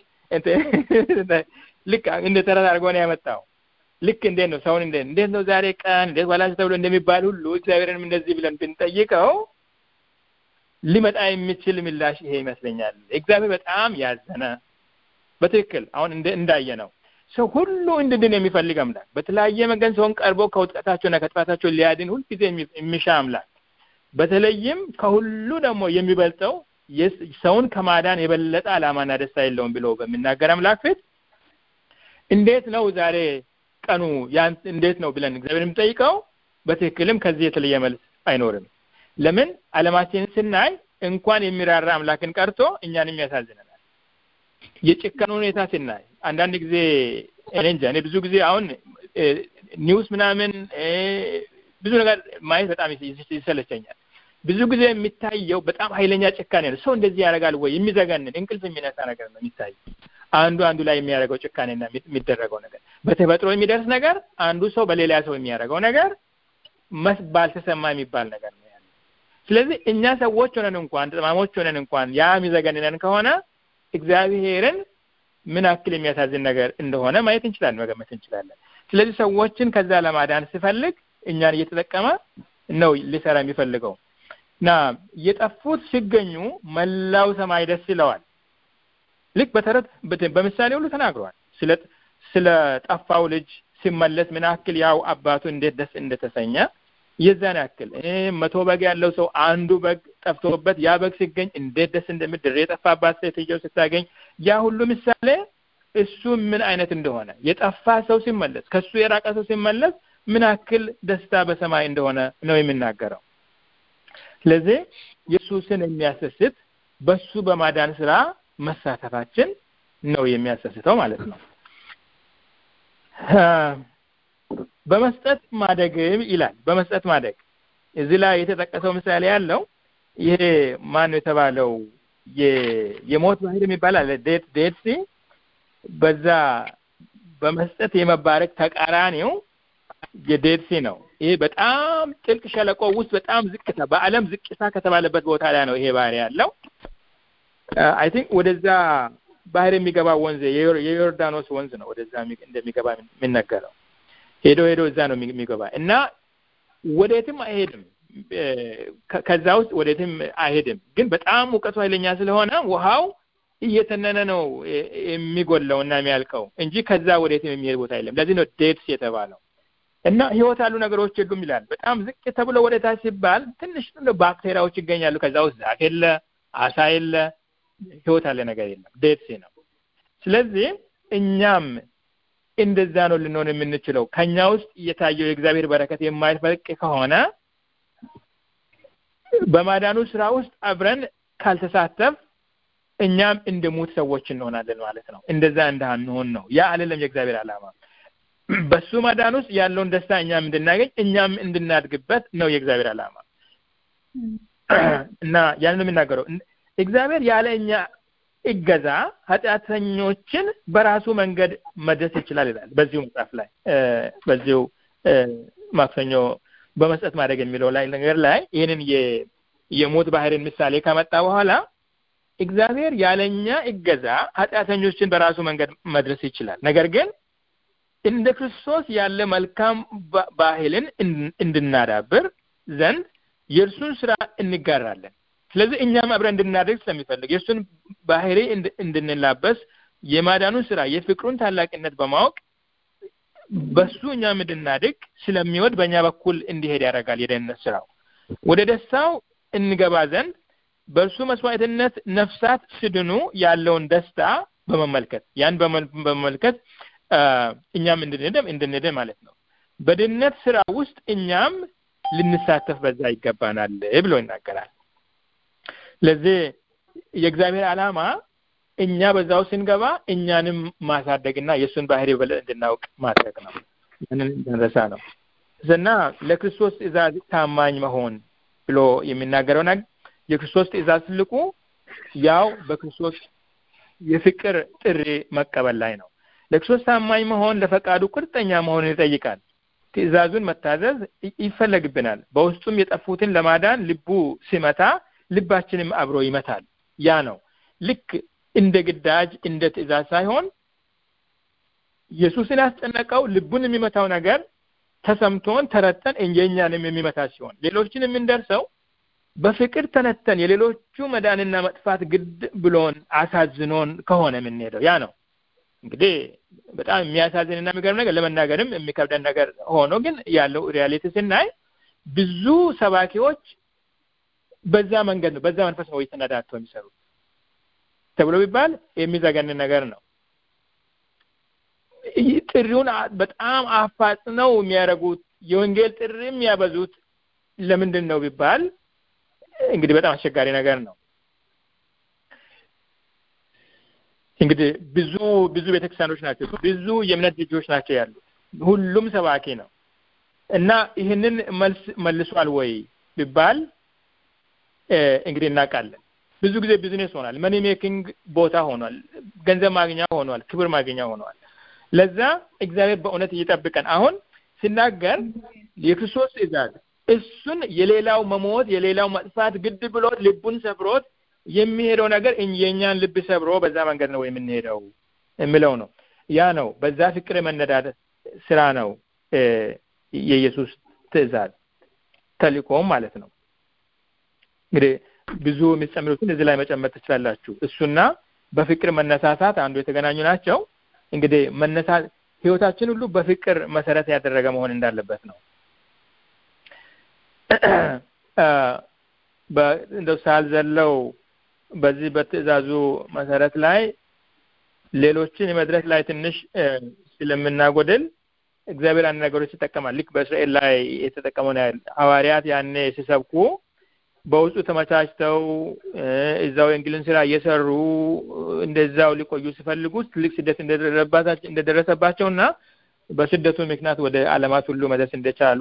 ልክ እንደ ተረት አድርጎ ነው ያመጣው ልክ እንዴት ነው ሰውን እንዴት እንዴት ነው ዛሬ ቀን እንዴት ዋላችሁ ተብሎ እንደሚባል ሁሉ እግዚአብሔርንም እንደዚህ ብለን ብንጠይቀው ሊመጣ የሚችል ምላሽ ይሄ ይመስለኛል እግዚአብሔር በጣም ያዘነ በትክክል አሁን እንዳየ ነው ሰው ሁሉ እንድድን የሚፈልግ አምላክ በተለያየ መንገድ ሰውን ቀርቦ ከውጥቀታቸውና ከጥፋታቸው ሊያድን ሁልጊዜ የሚሻ አምላክ በተለይም ከሁሉ ደግሞ የሚበልጠው ሰውን ከማዳን የበለጠ ዓላማና ደስታ የለውም ብሎ በሚናገር አምላክ ፊት እንዴት ነው ዛሬ ቀኑ ያን እንዴት ነው ብለን እግዚአብሔር የምጠይቀው በትክክልም ከዚህ የተለየ መልስ አይኖርም ለምን አለማችንን ስናይ እንኳን የሚራራ አምላክን ቀርቶ እኛንም ያሳዝነናል የጭካኔ ሁኔታ ስናይ አንዳንድ ጊዜ እኔ እንጃ እኔ ብዙ ጊዜ አሁን ኒውስ ምናምን ብዙ ነገር ማየት በጣም ይሰለቸኛል። ብዙ ጊዜ የሚታየው በጣም ኃይለኛ ጭካኔ ነው። ሰው እንደዚህ ያደርጋል ወይ የሚዘገንን እንቅልፍ የሚነሳ ነገር ነው የሚታየው። አንዱ አንዱ ላይ የሚያደርገው ጭካኔና የሚደረገው ነገር በተፈጥሮ የሚደርስ ነገር፣ አንዱ ሰው በሌላ ሰው የሚያደርገው ነገር መስ ባልተሰማ የሚባል ነገር ነው ያለው። ስለዚህ እኛ ሰዎች ሆነን እንኳን ጠማሞች ሆነን እንኳን ያ የሚዘገንነን ከሆነ እግዚአብሔርን ምን ያክል የሚያሳዝን ነገር እንደሆነ ማየት እንችላለን፣ መገመት እንችላለን። ስለዚህ ሰዎችን ከዛ ለማዳን ሲፈልግ እኛን እየተጠቀመ ነው ሊሰራ የሚፈልገው እና የጠፉት ሲገኙ መላው ሰማይ ደስ ይለዋል። ልክ በተረት በምሳሌ ሁሉ ተናግሯል። ስለ ስለ ጠፋው ልጅ ሲመለስ ምን ያክል ያው አባቱ እንዴት ደስ እንደተሰኘ የዛን ያክል መቶ በግ ያለው ሰው አንዱ በግ ጠፍቶበት ያ በግ ሲገኝ እንዴት ደስ እንደምድር የጠፋባት ሴትየው ስታገኝ ያ ሁሉ ምሳሌ እሱ ምን አይነት እንደሆነ የጠፋ ሰው ሲመለስ ከሱ የራቀ ሰው ሲመለስ ምን ያክል ደስታ በሰማይ እንደሆነ ነው የሚናገረው። ስለዚህ ኢየሱስን የሚያሰስት በሱ በማዳን ስራ መሳተፋችን ነው የሚያሰስተው ማለት ነው። በመስጠት ማደግም ይላል። በመስጠት ማደግ እዚህ ላይ የተጠቀሰው ምሳሌ ያለው ይሄ ማን ነው የተባለው የሞት ባህር የሚባል አለ ዴት ዴት ሲ በዛ በመስጠት የመባረክ ተቃራኒው የዴድ ሲ ነው። ይሄ በጣም ጥልቅ ሸለቆ ውስጥ በጣም ዝቅታ በዓለም ዝቅታ ከተባለበት ቦታ ላይ ነው ይሄ ባህር ያለው። አይ ቲንክ ወደዛ ባህር የሚገባ ወንዝ የዮርዳኖስ ወንዝ ነው ወደዛ እንደሚገባ የሚነገረው። ሄዶ ሄዶ እዛ ነው የሚገባ እና ወዴትም አይሄድም። ከዛ ውስጥ ወዴትም አይሄድም። ግን በጣም ሙቀቱ ኃይለኛ ስለሆነ ውሃው እየተነነ ነው የሚጎለው እና የሚያልቀው እንጂ ከዛ ወዴትም የሚሄድ ቦታ የለም። ለዚህ ነው ዴድስ የተባለው። እና ህይወት ያሉ ነገሮች የሉም ይላል። በጣም ዝቅ ተብሎ ወደ ታች ሲባል ትንሽ ባክቴሪያዎች ይገኛሉ። ከዛ ውስጥ ዛፍ የለ፣ አሳ የለ፣ ህይወት ያለ ነገር የለም። ዴድሲ ነው። ስለዚህ እኛም እንደዛ ነው ልንሆን የምንችለው። ከኛ ውስጥ እየታየው የእግዚአብሔር በረከት የማይፈልቅ ከሆነ በማዳኑ ስራ ውስጥ አብረን ካልተሳተፍ እኛም እንደ ሙት ሰዎች እንሆናለን ማለት ነው። እንደዛ እንዳንሆን ነው። ያ አይደለም የእግዚአብሔር ዓላማ። በሱ ማዳን ውስጥ ያለውን ደስታ እኛም እንድናገኝ እኛም እንድናድግበት ነው የእግዚአብሔር ዓላማ እና ያንን የሚናገረው እግዚአብሔር ያለ እኛ እገዛ ኃጢአተኞችን በራሱ መንገድ መድረስ ይችላል ይላል በዚሁ መጽሐፍ ላይ በዚሁ ማክሰኞ በመስጠት ማድረግ የሚለው ላይ ነገር ላይ ይህንን የሞት ባህርን ምሳሌ ከመጣ በኋላ እግዚአብሔር ያለኛ እገዛ ኃጢአተኞችን በራሱ መንገድ መድረስ ይችላል። ነገር ግን እንደ ክርስቶስ ያለ መልካም ባህልን እንድናዳብር ዘንድ የእርሱን ስራ እንጋራለን። ስለዚህ እኛም አብረን እንድናደርግ ስለሚፈልግ የእሱን ባህሪ እንድንላበስ የማዳኑን ስራ የፍቅሩን ታላቅነት በማወቅ በሱ እኛም እንድናድግ ስለሚወድ በእኛ በኩል እንዲሄድ ያደርጋል። የደህንነት ስራው ወደ ደስታው እንገባ ዘንድ በእርሱ መስዋዕትነት ነፍሳት ስድኑ ያለውን ደስታ በመመልከት ያን በመመልከት እኛም እንድንድን እንድንድን ማለት ነው። በድነት ስራ ውስጥ እኛም ልንሳተፍ በዛ ይገባናል ብሎ ይናገራል። ስለዚህ የእግዚአብሔር ዓላማ እኛ በዛው ስንገባ እኛንም ማሳደግና የእሱን ባህሪ በለጥ እንድናውቅ ማድረግ ነው። ያንን እንዳንረሳ ነው እና ለክርስቶስ ትእዛዝ ታማኝ መሆን ብሎ የሚናገረው ነገር የክርስቶስ ትእዛዝ ትልቁ ያው በክርስቶስ የፍቅር ጥሪ መቀበል ላይ ነው። ለክርስቶስ ታማኝ መሆን ለፈቃዱ ቁርጠኛ መሆንን ይጠይቃል። ትእዛዙን መታዘዝ ይፈለግብናል። በውስጡም የጠፉትን ለማዳን ልቡ ሲመታ ልባችንም አብሮ ይመታል። ያ ነው ልክ እንደ ግዳጅ እንደ ትእዛዝ ሳይሆን ኢየሱስን ያስጨነቀው ልቡን የሚመታው ነገር ተሰምቶን ተረተን የእኛንም የሚመታ ሲሆን ሌሎችን የምንደርሰው በፍቅር ተነተን የሌሎቹ መዳንና መጥፋት ግድ ብሎን አሳዝኖን ከሆነ የምንሄደው ያ ነው። እንግዲህ በጣም የሚያሳዝንና የሚገርም ነገር ለመናገርም የሚከብደን ነገር ሆኖ ግን ያለው ሪያሊቲ ስናይ ብዙ ሰባኪዎች በዛ መንገድ ነው በዛ መንፈስ ነው የተነዳተው የሚሰሩት ተብሎ ቢባል የሚዘገንን ነገር ነው። ጥሪውን በጣም አፋጥነው የሚያደርጉት የወንጌል ጥሪ የሚያበዙት ለምንድን ነው ቢባል እንግዲህ በጣም አስቸጋሪ ነገር ነው። እንግዲህ ብዙ ብዙ ቤተክርስቲያኖች ናቸው፣ ብዙ የእምነት ልጆች ናቸው ያሉት። ሁሉም ሰባኪ ነው እና ይህንን መልስ መልሷል ወይ ቢባል እንግዲህ እናውቃለን። ብዙ ጊዜ ቢዝነስ ሆኗል፣ መኒ ሜኪንግ ቦታ ሆኗል፣ ገንዘብ ማግኛ ሆኗል፣ ክብር ማግኛ ሆኗል። ለዛ እግዚአብሔር በእውነት እየጠብቀን አሁን ሲናገር የክርስቶስ ትእዛዝ እሱን የሌላው መሞት የሌላው መጥፋት ግድ ብሎት ልቡን ሰብሮት የሚሄደው ነገር የእኛን ልብ ሰብሮ በዛ መንገድ ነው የምንሄደው የሚለው ነው። ያ ነው በዛ ፍቅር የመነዳት ስራ ነው የኢየሱስ ትእዛዝ ተልእኮም ማለት ነው። እንግዲህ ብዙ የሚጨምሩትን እዚህ ላይ መጨመር ትችላላችሁ። እሱና በፍቅር መነሳሳት አንዱ የተገናኙ ናቸው። እንግዲህ መነሳት ህይወታችን ሁሉ በፍቅር መሰረት ያደረገ መሆን እንዳለበት ነው። እንደው ሳልዘለው በዚህ በትእዛዙ መሰረት ላይ ሌሎችን የመድረስ ላይ ትንሽ ስለምናጎድል እግዚአብሔር አንድ ነገሮች ይጠቀማል። ልክ በእስራኤል ላይ የተጠቀመውን ያህል ሐዋርያት ያኔ ሲሰብኩ በውስጡ ተመቻችተው እዛው የእንግሊዝን ስራ እየሰሩ እንደዛው ሊቆዩ ሲፈልጉ ትልቅ ስደት እንደደረሰባቸው እና በስደቱ ምክንያት ወደ ዓለማት ሁሉ መድረስ እንደቻሉ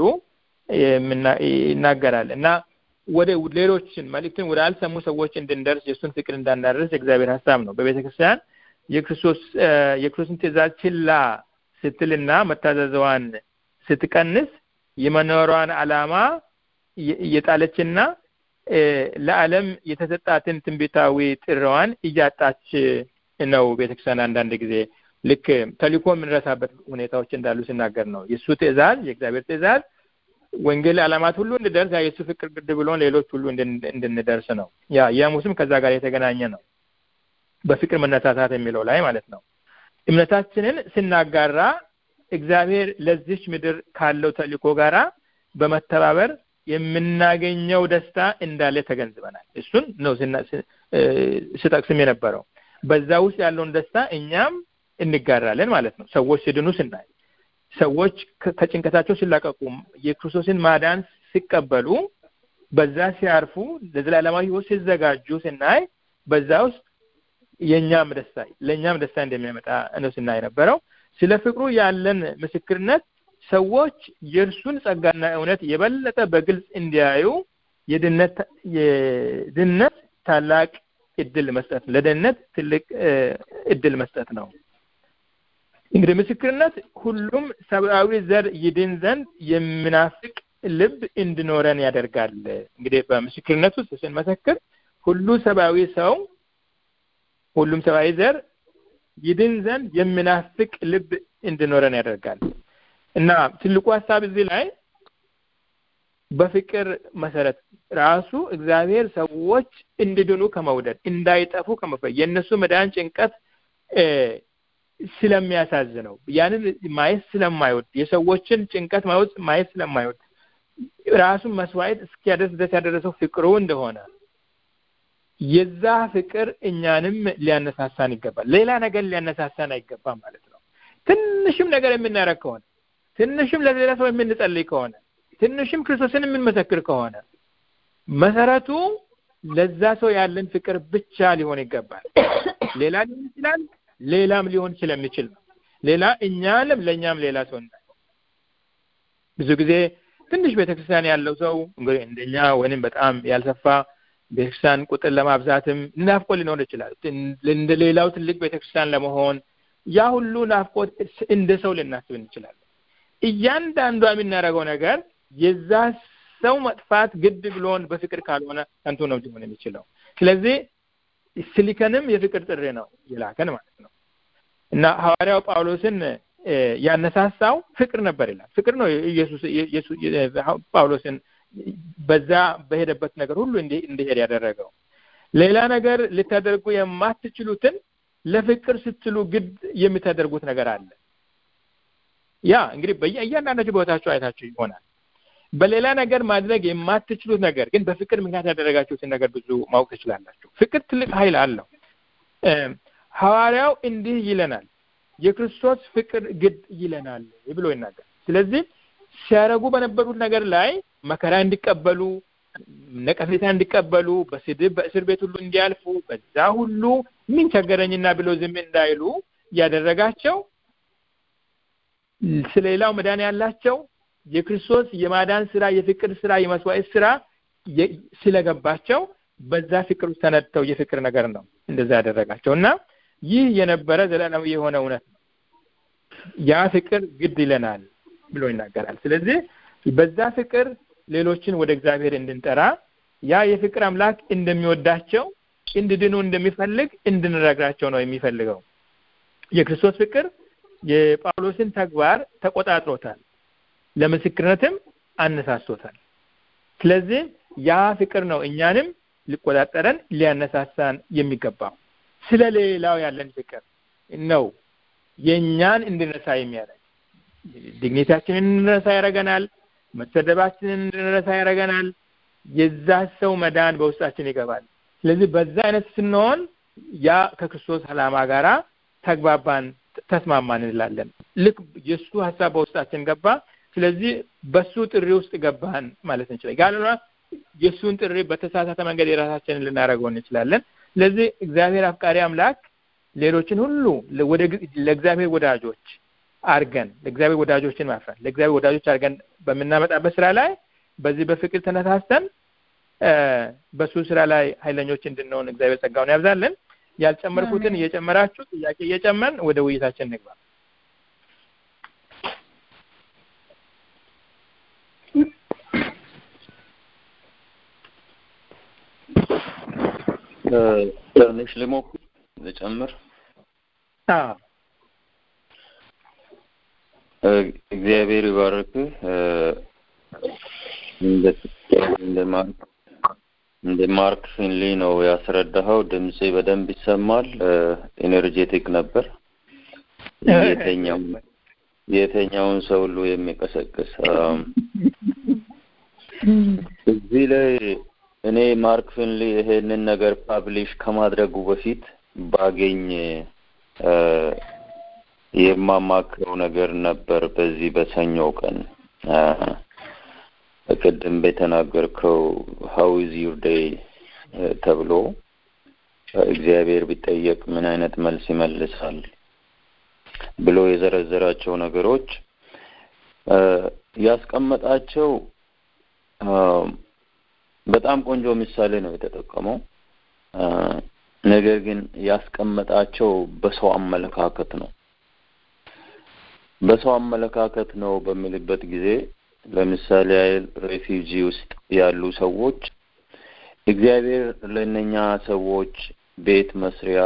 ይናገራል እና ወደ ሌሎችን መልእክትን ወደ አልሰሙ ሰዎች እንድንደርስ የእሱን ፍቅር እንዳናደርስ የእግዚአብሔር ሀሳብ ነው። በቤተ ክርስቲያን የክርስቶስ የክርስቶስን ትእዛዝ ችላ ስትልና መታዘዘዋን ስትቀንስ የመኖሯን ዓላማ እየጣለችና ለዓለም የተሰጣትን ትንቢታዊ ጥሪዋን እያጣች ነው። ቤተክርስቲያን አንዳንድ ጊዜ ልክ ተልእኮ የምንረሳበት ሁኔታዎች እንዳሉ ሲናገር ነው። የእሱ ትእዛዝ የእግዚአብሔር ትእዛዝ ወንጌል ዓላማት ሁሉ እንድደርስ ያ የእሱ ፍቅር ግድ ብሎን ሌሎች ሁሉ እንድንደርስ ነው። ያ የሙስም ከዛ ጋር የተገናኘ ነው። በፍቅር መነሳሳት የሚለው ላይ ማለት ነው። እምነታችንን ስናጋራ እግዚአብሔር ለዚች ምድር ካለው ተልእኮ ጋራ በመተባበር የምናገኘው ደስታ እንዳለ ተገንዝበናል። እሱን ነው ስጠቅስም የነበረው። በዛ ውስጥ ያለውን ደስታ እኛም እንጋራለን ማለት ነው። ሰዎች ሲድኑ ስናይ፣ ሰዎች ከጭንቀታቸው ሲላቀቁ፣ የክርስቶስን ማዳን ሲቀበሉ፣ በዛ ሲያርፉ፣ ለዘላለማዊ ሕይወት ሲዘጋጁ ስናይ በዛ ውስጥ የእኛም ደስታ ለእኛም ደስታ እንደሚያመጣ ነው ስናይ ነበረው። ስለ ፍቅሩ ያለን ምስክርነት ሰዎች የእርሱን ጸጋና እውነት የበለጠ በግልጽ እንዲያዩ የድነት የድነት ታላቅ እድል መስጠት ለድነት ትልቅ እድል መስጠት ነው። እንግዲህ ምስክርነት ሁሉም ሰብአዊ ዘር ይድን ዘንድ የሚናፍቅ ልብ እንዲኖረን ያደርጋል። እንግዲህ በምስክርነት ውስጥ ስንመሰክር ሁሉ ሰብአዊ ሰው ሁሉም ሰብአዊ ዘር ይድን ዘንድ የሚናፍቅ ልብ እንዲኖረን ያደርጋል እና ትልቁ ሀሳብ እዚህ ላይ በፍቅር መሰረት ራሱ እግዚአብሔር ሰዎች እንዲድኑ ከመውደድ እንዳይጠፉ ከመፈለግ የእነሱ መዳን ጭንቀት ስለሚያሳዝነው ያንን ማየት ስለማይወድ የሰዎችን ጭንቀት ማየት ስለማይወድ ራሱን መስዋዕት እስኪያደርስ ድረስ ያደረሰው ፍቅሩ እንደሆነ የዛ ፍቅር እኛንም ሊያነሳሳን ይገባል። ሌላ ነገር ሊያነሳሳን አይገባም ማለት ነው። ትንሽም ነገር የምናደርግ ከሆነ ትንሽም ለሌላ ሰው የምንጸልይ ከሆነ ትንሽም ክርስቶስን የምንመሰክር ከሆነ መሰረቱ ለዛ ሰው ያለን ፍቅር ብቻ ሊሆን ይገባል። ሌላ ሊሆን ይችላል፣ ሌላም ሊሆን ስለሚችል ነው። ሌላ እኛንም ለእኛም ሌላ ሰው እንዳይሆን ብዙ ጊዜ ትንሽ ቤተክርስቲያን ያለው ሰው እንግዲህ እንደኛ ወይንም በጣም ያልሰፋ ቤተክርስቲያን ቁጥር ለማብዛትም ናፍቆ ሊኖር ይችላል። እንደ ሌላው ትልቅ ቤተክርስቲያን ለመሆን ያ ሁሉ ናፍቆት እንደ ሰው ልናስብ እንችላለን። እያንዳንዷ የምናደርገው ነገር የዛ ሰው መጥፋት ግድ ብሎን በፍቅር ካልሆነ ከንቱ ነው ሊሆን የሚችለው። ስለዚህ ስሊከንም የፍቅር ጥሪ ነው የላከን ማለት ነው እና ሐዋርያው ጳውሎስን ያነሳሳው ፍቅር ነበር ይላል። ፍቅር ነው ኢየሱስ ጳውሎስን በዛ በሄደበት ነገር ሁሉ እንዲሄድ ያደረገው። ሌላ ነገር ልታደርጉ የማትችሉትን ለፍቅር ስትሉ ግድ የምታደርጉት ነገር አለ። ያ እንግዲህ በእያንዳንዳችሁ ቦታችሁ አይታችሁ ይሆናል። በሌላ ነገር ማድረግ የማትችሉት ነገር ግን በፍቅር ምክንያት ያደረጋችሁትን ነገር ብዙ ማወቅ ትችላላችሁ። ፍቅር ትልቅ ኃይል አለው። ሐዋርያው እንዲህ ይለናል፣ የክርስቶስ ፍቅር ግድ ይለናል ብሎ ይናገር። ስለዚህ ሲያደርጉ በነበሩት ነገር ላይ መከራ እንዲቀበሉ፣ ነቀፌታ እንዲቀበሉ፣ በስድብ በእስር ቤት ሁሉ እንዲያልፉ፣ በዛ ሁሉ ምን ቸገረኝና ብሎ ዝም እንዳይሉ ያደረጋቸው ስለሌላው መዳን ያላቸው የክርስቶስ የማዳን ስራ የፍቅር ስራ የመስዋዕት ስራ ስለገባቸው በዛ ፍቅር ውስጥ ተነድተው የፍቅር ነገር ነው እንደዛ ያደረጋቸው እና ይህ የነበረ ዘላለማዊ የሆነ እውነት ነው ያ ፍቅር ግድ ይለናል ብሎ ይናገራል ስለዚህ በዛ ፍቅር ሌሎችን ወደ እግዚአብሔር እንድንጠራ ያ የፍቅር አምላክ እንደሚወዳቸው እንድድኑ እንደሚፈልግ እንድንረግራቸው ነው የሚፈልገው የክርስቶስ ፍቅር የጳውሎስን ተግባር ተቆጣጥሮታል ለምስክርነትም አነሳስቶታል ስለዚህ ያ ፍቅር ነው እኛንም ሊቆጣጠረን ሊያነሳሳን የሚገባው ስለ ሌላው ያለን ፍቅር ነው የእኛን እንድንረሳ የሚያደርግ ዲግኒታችንን እንድንረሳ ያደረገናል መሰደባችንን እንድንረሳ ያደረገናል የዛ ሰው መዳን በውስጣችን ይገባል ስለዚህ በዛ አይነት ስንሆን ያ ከክርስቶስ አላማ ጋራ ተግባባን ተስማማን እንላለን ልክ የእሱ ሀሳብ በውስጣችን ገባ ስለዚህ በሱ ጥሪ ውስጥ ገባን ማለት እንችላለን ጋለና የእሱን ጥሪ በተሳሳተ መንገድ የራሳችንን ልናደርገው እንችላለን ስለዚህ እግዚአብሔር አፍቃሪ አምላክ ሌሎችን ሁሉ ለእግዚአብሔር ወዳጆች አርገን ለእግዚአብሔር ወዳጆችን ማፍራት ለእግዚአብሔር ወዳጆች አርገን በምናመጣበት ስራ ላይ በዚህ በፍቅር ተነሳስተን በሱ ስራ ላይ ኃይለኞች እንድንሆን እግዚአብሔር ጸጋውን ያብዛልን ያልጨመርኩትን እየጨመራችሁ ጥያቄ እየጨመርን ወደ ውይይታችን እንግባ ትንሽ ልሞክር ልጨምር እግዚአብሔር ይባርክህ እንደ ማርክ እንደ ማርክ ፊንሊ ነው ያስረዳኸው ድምጼ በደንብ ይሰማል ኤነርጄቲክ ነበር የተኛው የተኛውን ሰው ሁሉ የሚቀሰቅስ እዚህ ላይ እኔ ማርክ ፊንሊ ይሄንን ነገር ፓብሊሽ ከማድረጉ በፊት ባገኝ የማማክረው ነገር ነበር በዚህ በሰኞው ቀን ቅድም በተናገርከው ሀው ኢዝ ዩር ዴይ ተብሎ እግዚአብሔር ቢጠየቅ ምን አይነት መልስ ይመልሳል ብሎ የዘረዘራቸው ነገሮች ያስቀመጣቸው በጣም ቆንጆ ምሳሌ ነው የተጠቀመው ነገር ግን ያስቀመጣቸው በሰው አመለካከት ነው በሰው አመለካከት ነው በሚልበት ጊዜ ለምሳሌ ያህል ሬፊውጂ ውስጥ ያሉ ሰዎች እግዚአብሔር ለእነኛ ሰዎች ቤት መስሪያ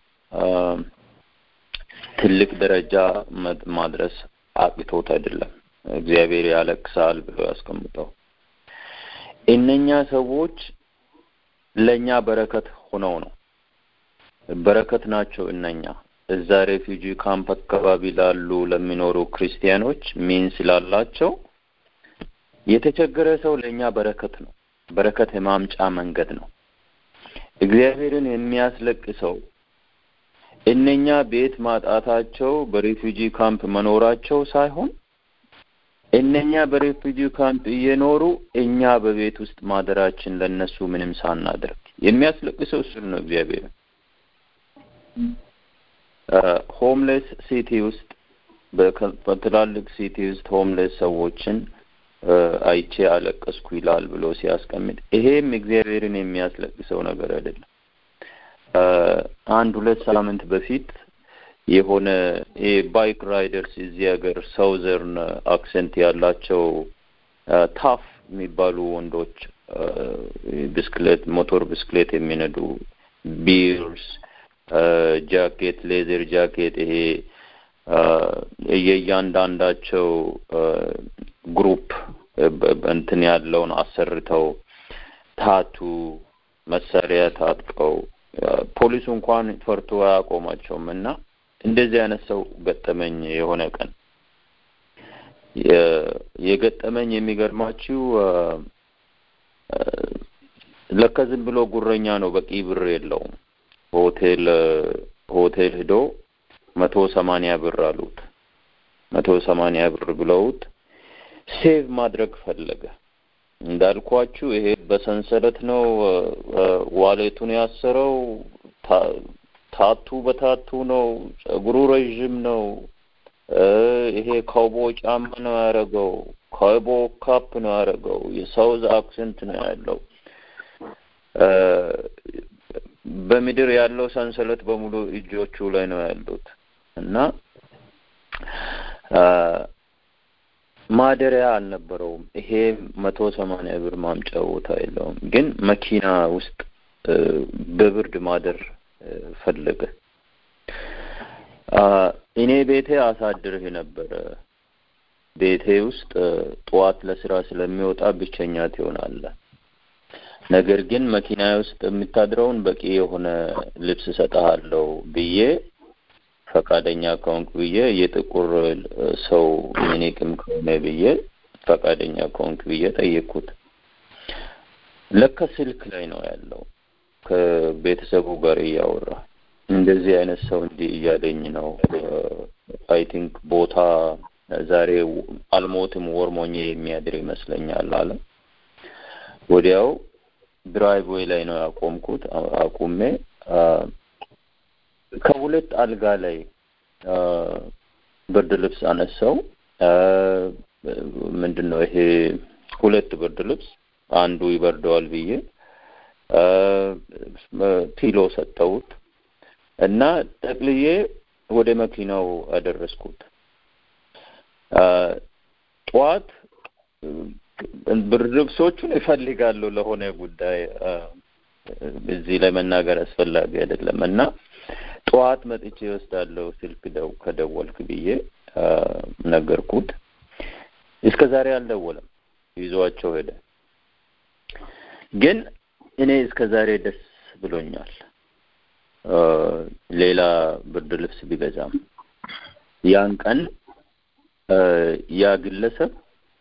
ትልቅ ደረጃ ማድረስ አቅቶት አይደለም እግዚአብሔር ያለቅሳል ብሎ ያስቀምጠው እነኛ ሰዎች ለእኛ በረከት ሆነው ነው በረከት ናቸው እነኛ እዛ ሬፊውጂ ካምፕ አካባቢ ላሉ ለሚኖሩ ክርስቲያኖች ሚን ስላላቸው የተቸገረ ሰው ለእኛ በረከት ነው በረከት የማምጫ መንገድ ነው እግዚአብሔርን የሚያስለቅሰው እነኛ ቤት ማጣታቸው በሬፊውጂ ካምፕ መኖራቸው ሳይሆን እነኛ በሬፊውጂ ካምፕ እየኖሩ እኛ በቤት ውስጥ ማደራችን ለነሱ ምንም ሳናደርግ የሚያስለቅሰው እሱን ነው እግዚአብሔር ሆምሌስ ሲቲ ውስጥ በትላልቅ ሲቲ ውስጥ ሆምሌስ ሰዎችን አይቼ አለቀስኩ ይላል ብሎ ሲያስቀምጥ ይሄም እግዚአብሔርን የሚያስለቅሰው ነገር አይደለም አንድ ሁለት ሳምንት በፊት የሆነ ባይክ ራይደርስ እዚህ ሀገር ሳውዘርን አክሰንት ያላቸው ታፍ የሚባሉ ወንዶች ብስክሌት ሞቶር ብስክሌት የሚነዱ ቢርስ ጃኬት ሌዘር ጃኬት ይሄ የእያንዳንዳቸው ግሩፕ እንትን ያለውን አሰርተው ታቱ መሳሪያ ታጥቀው ፖሊሱ እንኳን ፈርቶ አያቆማቸውም እና እንደዚህ አይነት ሰው ገጠመኝ የሆነ ቀን የገጠመኝ የሚገርማችሁ ለካ ዝም ብሎ ጉረኛ ነው በቂ ብር የለውም ሆቴል ሆቴል ሂዶ መቶ ሰማንያ ብር አሉት መቶ ሰማንያ ብር ብለውት ሴቭ ማድረግ ፈለገ እንዳልኳችሁ ይሄ በሰንሰለት ነው ዋሌቱን ያሰረው ታቱ በታቱ ነው ጸጉሩ ረዥም ነው ይሄ ካውቦ ጫማ ነው ያደረገው፣ ካውቦ ካፕ ነው ያደረገው፣ የሳውዝ አክሰንት ነው ያለው። በምድር ያለው ሰንሰለት በሙሉ እጆቹ ላይ ነው ያሉት እና ማደሪያ አልነበረውም። ይሄ መቶ ሰማንያ ብር ማምጫ ቦታ የለውም። ግን መኪና ውስጥ በብርድ ማደር ፈለገ። እኔ ቤቴ አሳድርህ ነበረ። ቤቴ ውስጥ ጠዋት ለስራ ስለሚወጣ ብቸኛ ትሆናለህ። ነገር ግን መኪና ውስጥ የምታድረውን በቂ የሆነ ልብስ እሰጥሃለሁ ብዬ ፈቃደኛ ከሆንክ ብዬ የጥቁር ሰው ሚኒቅም ከሆነ ብዬ ፈቃደኛ ከሆንክ ብዬ ጠየቅኩት። ለካ ስልክ ላይ ነው ያለው ከቤተሰቡ ጋር እያወራ እንደዚህ አይነት ሰው እንዲህ እያለኝ ነው። አይ ቲንክ ቦታ ዛሬ አልሞትም ወርሞኜ የሚያድር ይመስለኛል አለ። ወዲያው ድራይቭ ዌይ ላይ ነው ያቆምኩት። አቁሜ ከሁለት አልጋ ላይ ብርድ ልብስ አነሳው። ምንድን ነው ይሄ ሁለት ብርድ ልብስ አንዱ ይበርደዋል ብዬ ፒሎ ሰጠሁት እና ጠቅልዬ ወደ መኪናው አደረስኩት። ጠዋት ብርድ ልብሶቹን እፈልጋለሁ ለሆነ ጉዳይ እዚህ ላይ መናገር አስፈላጊ አይደለም እና ጠዋት መጥቼ እወስዳለሁ ስልክ ደው ከደወልክ ብዬ ነገርኩት። እስከ ዛሬ አልደወለም፣ ይዟቸው ሄደ። ግን እኔ እስከ ዛሬ ደስ ብሎኛል። ሌላ ብርድ ልብስ ቢገዛም ያን ቀን ያ ግለሰብ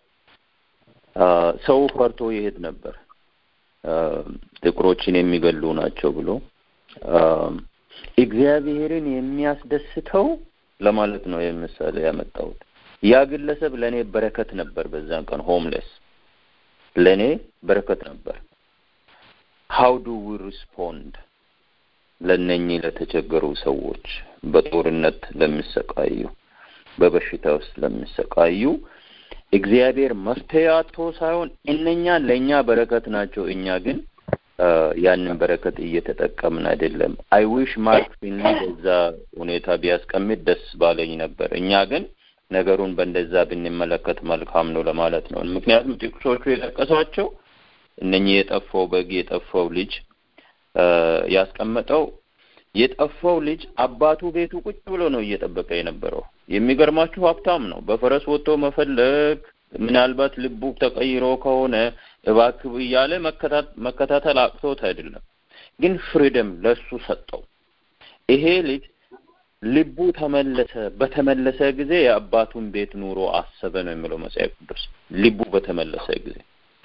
ሰው ፈርቶ ይሄድ ነበር። ጥቁሮችን የሚገሉ ናቸው ብሎ እግዚአብሔርን የሚያስደስተው ለማለት ነው የምሳሌ ያመጣሁት። ያ ግለሰብ ለእኔ በረከት ነበር። በዛን ቀን ሆምሌስ ለእኔ በረከት ነበር። ሀው ዱ ዊ ሪስፖንድ ለነኚህ ለተቸገሩ ሰዎች፣ በጦርነት ለሚሰቃዩ፣ በበሽታ ውስጥ ለሚሰቃዩ እግዚአብሔር መፍትሄ አጥቶ ሳይሆን እነኛ ለእኛ በረከት ናቸው። እኛ ግን ያንን በረከት እየተጠቀምን አይደለም። አይ ዊሽ ማርክ ፊንሊ በዛ ሁኔታ ቢያስቀምጥ ደስ ባለኝ ነበር። እኛ ግን ነገሩን በእንደዛ ብንመለከት መልካም ነው ለማለት ነው። ምክንያቱም ጥቅሶቹ የጠቀሷቸው እነኚህ የጠፋው በግ የጠፋው ልጅ ያስቀመጠው የጠፋው ልጅ አባቱ ቤቱ ቁጭ ብሎ ነው እየጠበቀ የነበረው። የሚገርማችሁ ሀብታም ነው። በፈረስ ወጥቶ መፈለግ ምናልባት ልቡ ተቀይሮ ከሆነ እባክህ እያለ መከታተል አቅቶት አይደለም፣ ግን ፍሪደም ለሱ ሰጠው። ይሄ ልጅ ልቡ ተመለሰ። በተመለሰ ጊዜ የአባቱን ቤት ኑሮ አሰበ ነው የሚለው መጽሐፍ ቅዱስ። ልቡ በተመለሰ ጊዜ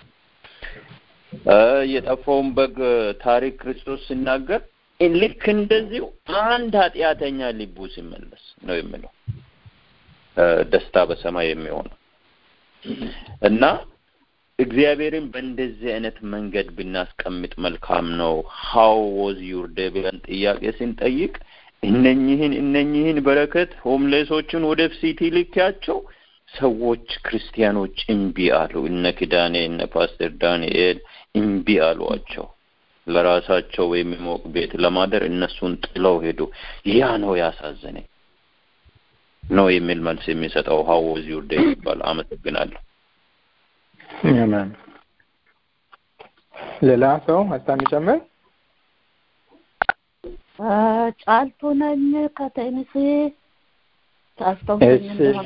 የጠፋውን በግ ታሪክ ክርስቶስ ሲናገር ልክ እንደዚሁ አንድ ኃጢአተኛ ልቡ ሲመለስ ነው የሚለው ደስታ በሰማይ የሚሆነው እና እግዚአብሔርን በእንደዚህ አይነት መንገድ ብናስቀምጥ መልካም ነው። ሀው ወዝ ዩር ዴይ ብለን ጥያቄ ስንጠይቅ እነኝህን እነኝህን በረከት ሆምሌሶችን ወደ ሲቲ ልኪያቸው ሰዎች ክርስቲያኖች እምቢ አሉ። እነ ኪዳኔ እነ ፓስተር ዳንኤል እምቢ አሏቸው። ለራሳቸው የሚሞቅ ቤት ለማደር እነሱን ጥለው ሄዱ። ያ ነው ያሳዘነኝ ነው የሚል መልስ የሚሰጠው ሀው ወዝ ዩር ዴይ ይባል። አመሰግናለሁ። አሜን። ሌላ ሰው ሀሳብ የሚጨምር? ጫልቱ ነኝ ከቴኒሲ ታስታውሰኝ እንደሆነ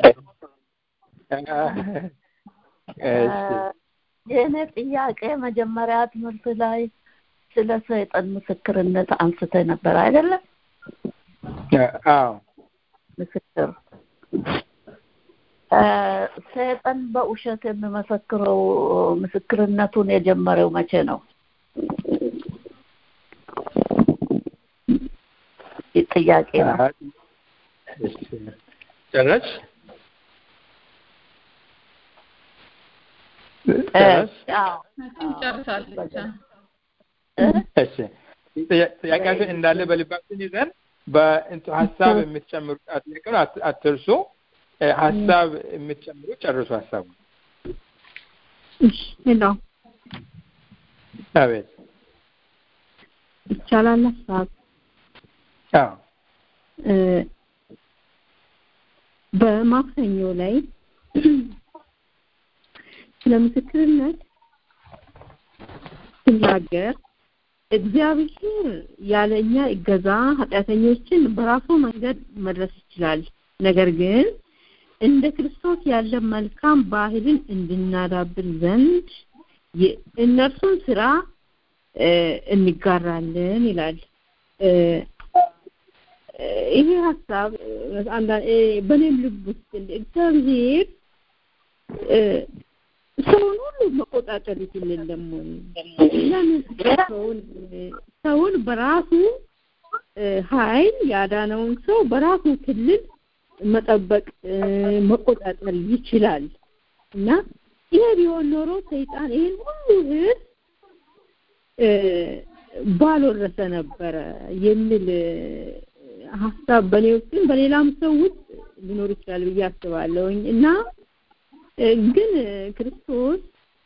የእኔ ጥያቄ መጀመሪያ ትምህርት ላይ ስለ ሰይጣን ምስክርነት አንስተ ነበር አይደለም? አዎ። ምስክር ሰይጣን በውሸት የሚመሰክረው ምስክርነቱን የጀመረው መቼ ነው? ጥያቄ ነው። ጨረሽ? ጨርሳለች። እሺ ጥያቄያችን እንዳለ በልባችን ይዘን በእንቱ ሀሳብ የምትጨምሩ ጥያቄውን አትርሱ። ሀሳብ የምትጨምሩ ጨርሱ ሀሳቡ እሺ ሄሎ አቤት ይቻላል ሀሳብ አዎ በማክሰኞ ላይ ስለ ምስክርነት ስናገር እግዚአብሔር ያለ እኛ እገዛ ኃጢአተኞችን በራሱ መንገድ መድረስ ይችላል። ነገር ግን እንደ ክርስቶስ ያለ መልካም ባህልን እንድናዳብር ዘንድ የእነርሱን ስራ እንጋራለን ይላል። ይሄ ሀሳብ በእኔም ልብ ውስጥ እግዚአብሔር ሰውን ሁሉ መቆጣጠር ይችል የለም ወይ? ለምን ሰውን ሰውን በራሱ ኃይል ያዳነውን ሰው በራሱ ክልል መጠበቅ መቆጣጠር ይችላል እና ይሄ ቢሆን ኖሮ ሰይጣን ይሄን ሁሉ ህዝብ ባልወረሰ ነበረ የሚል ሀሳብ በእኔ ውስጥም በሌላም ሰው ውስጥ ሊኖር ይችላል ብዬ አስባለሁኝ እና ግን ክርስቶስ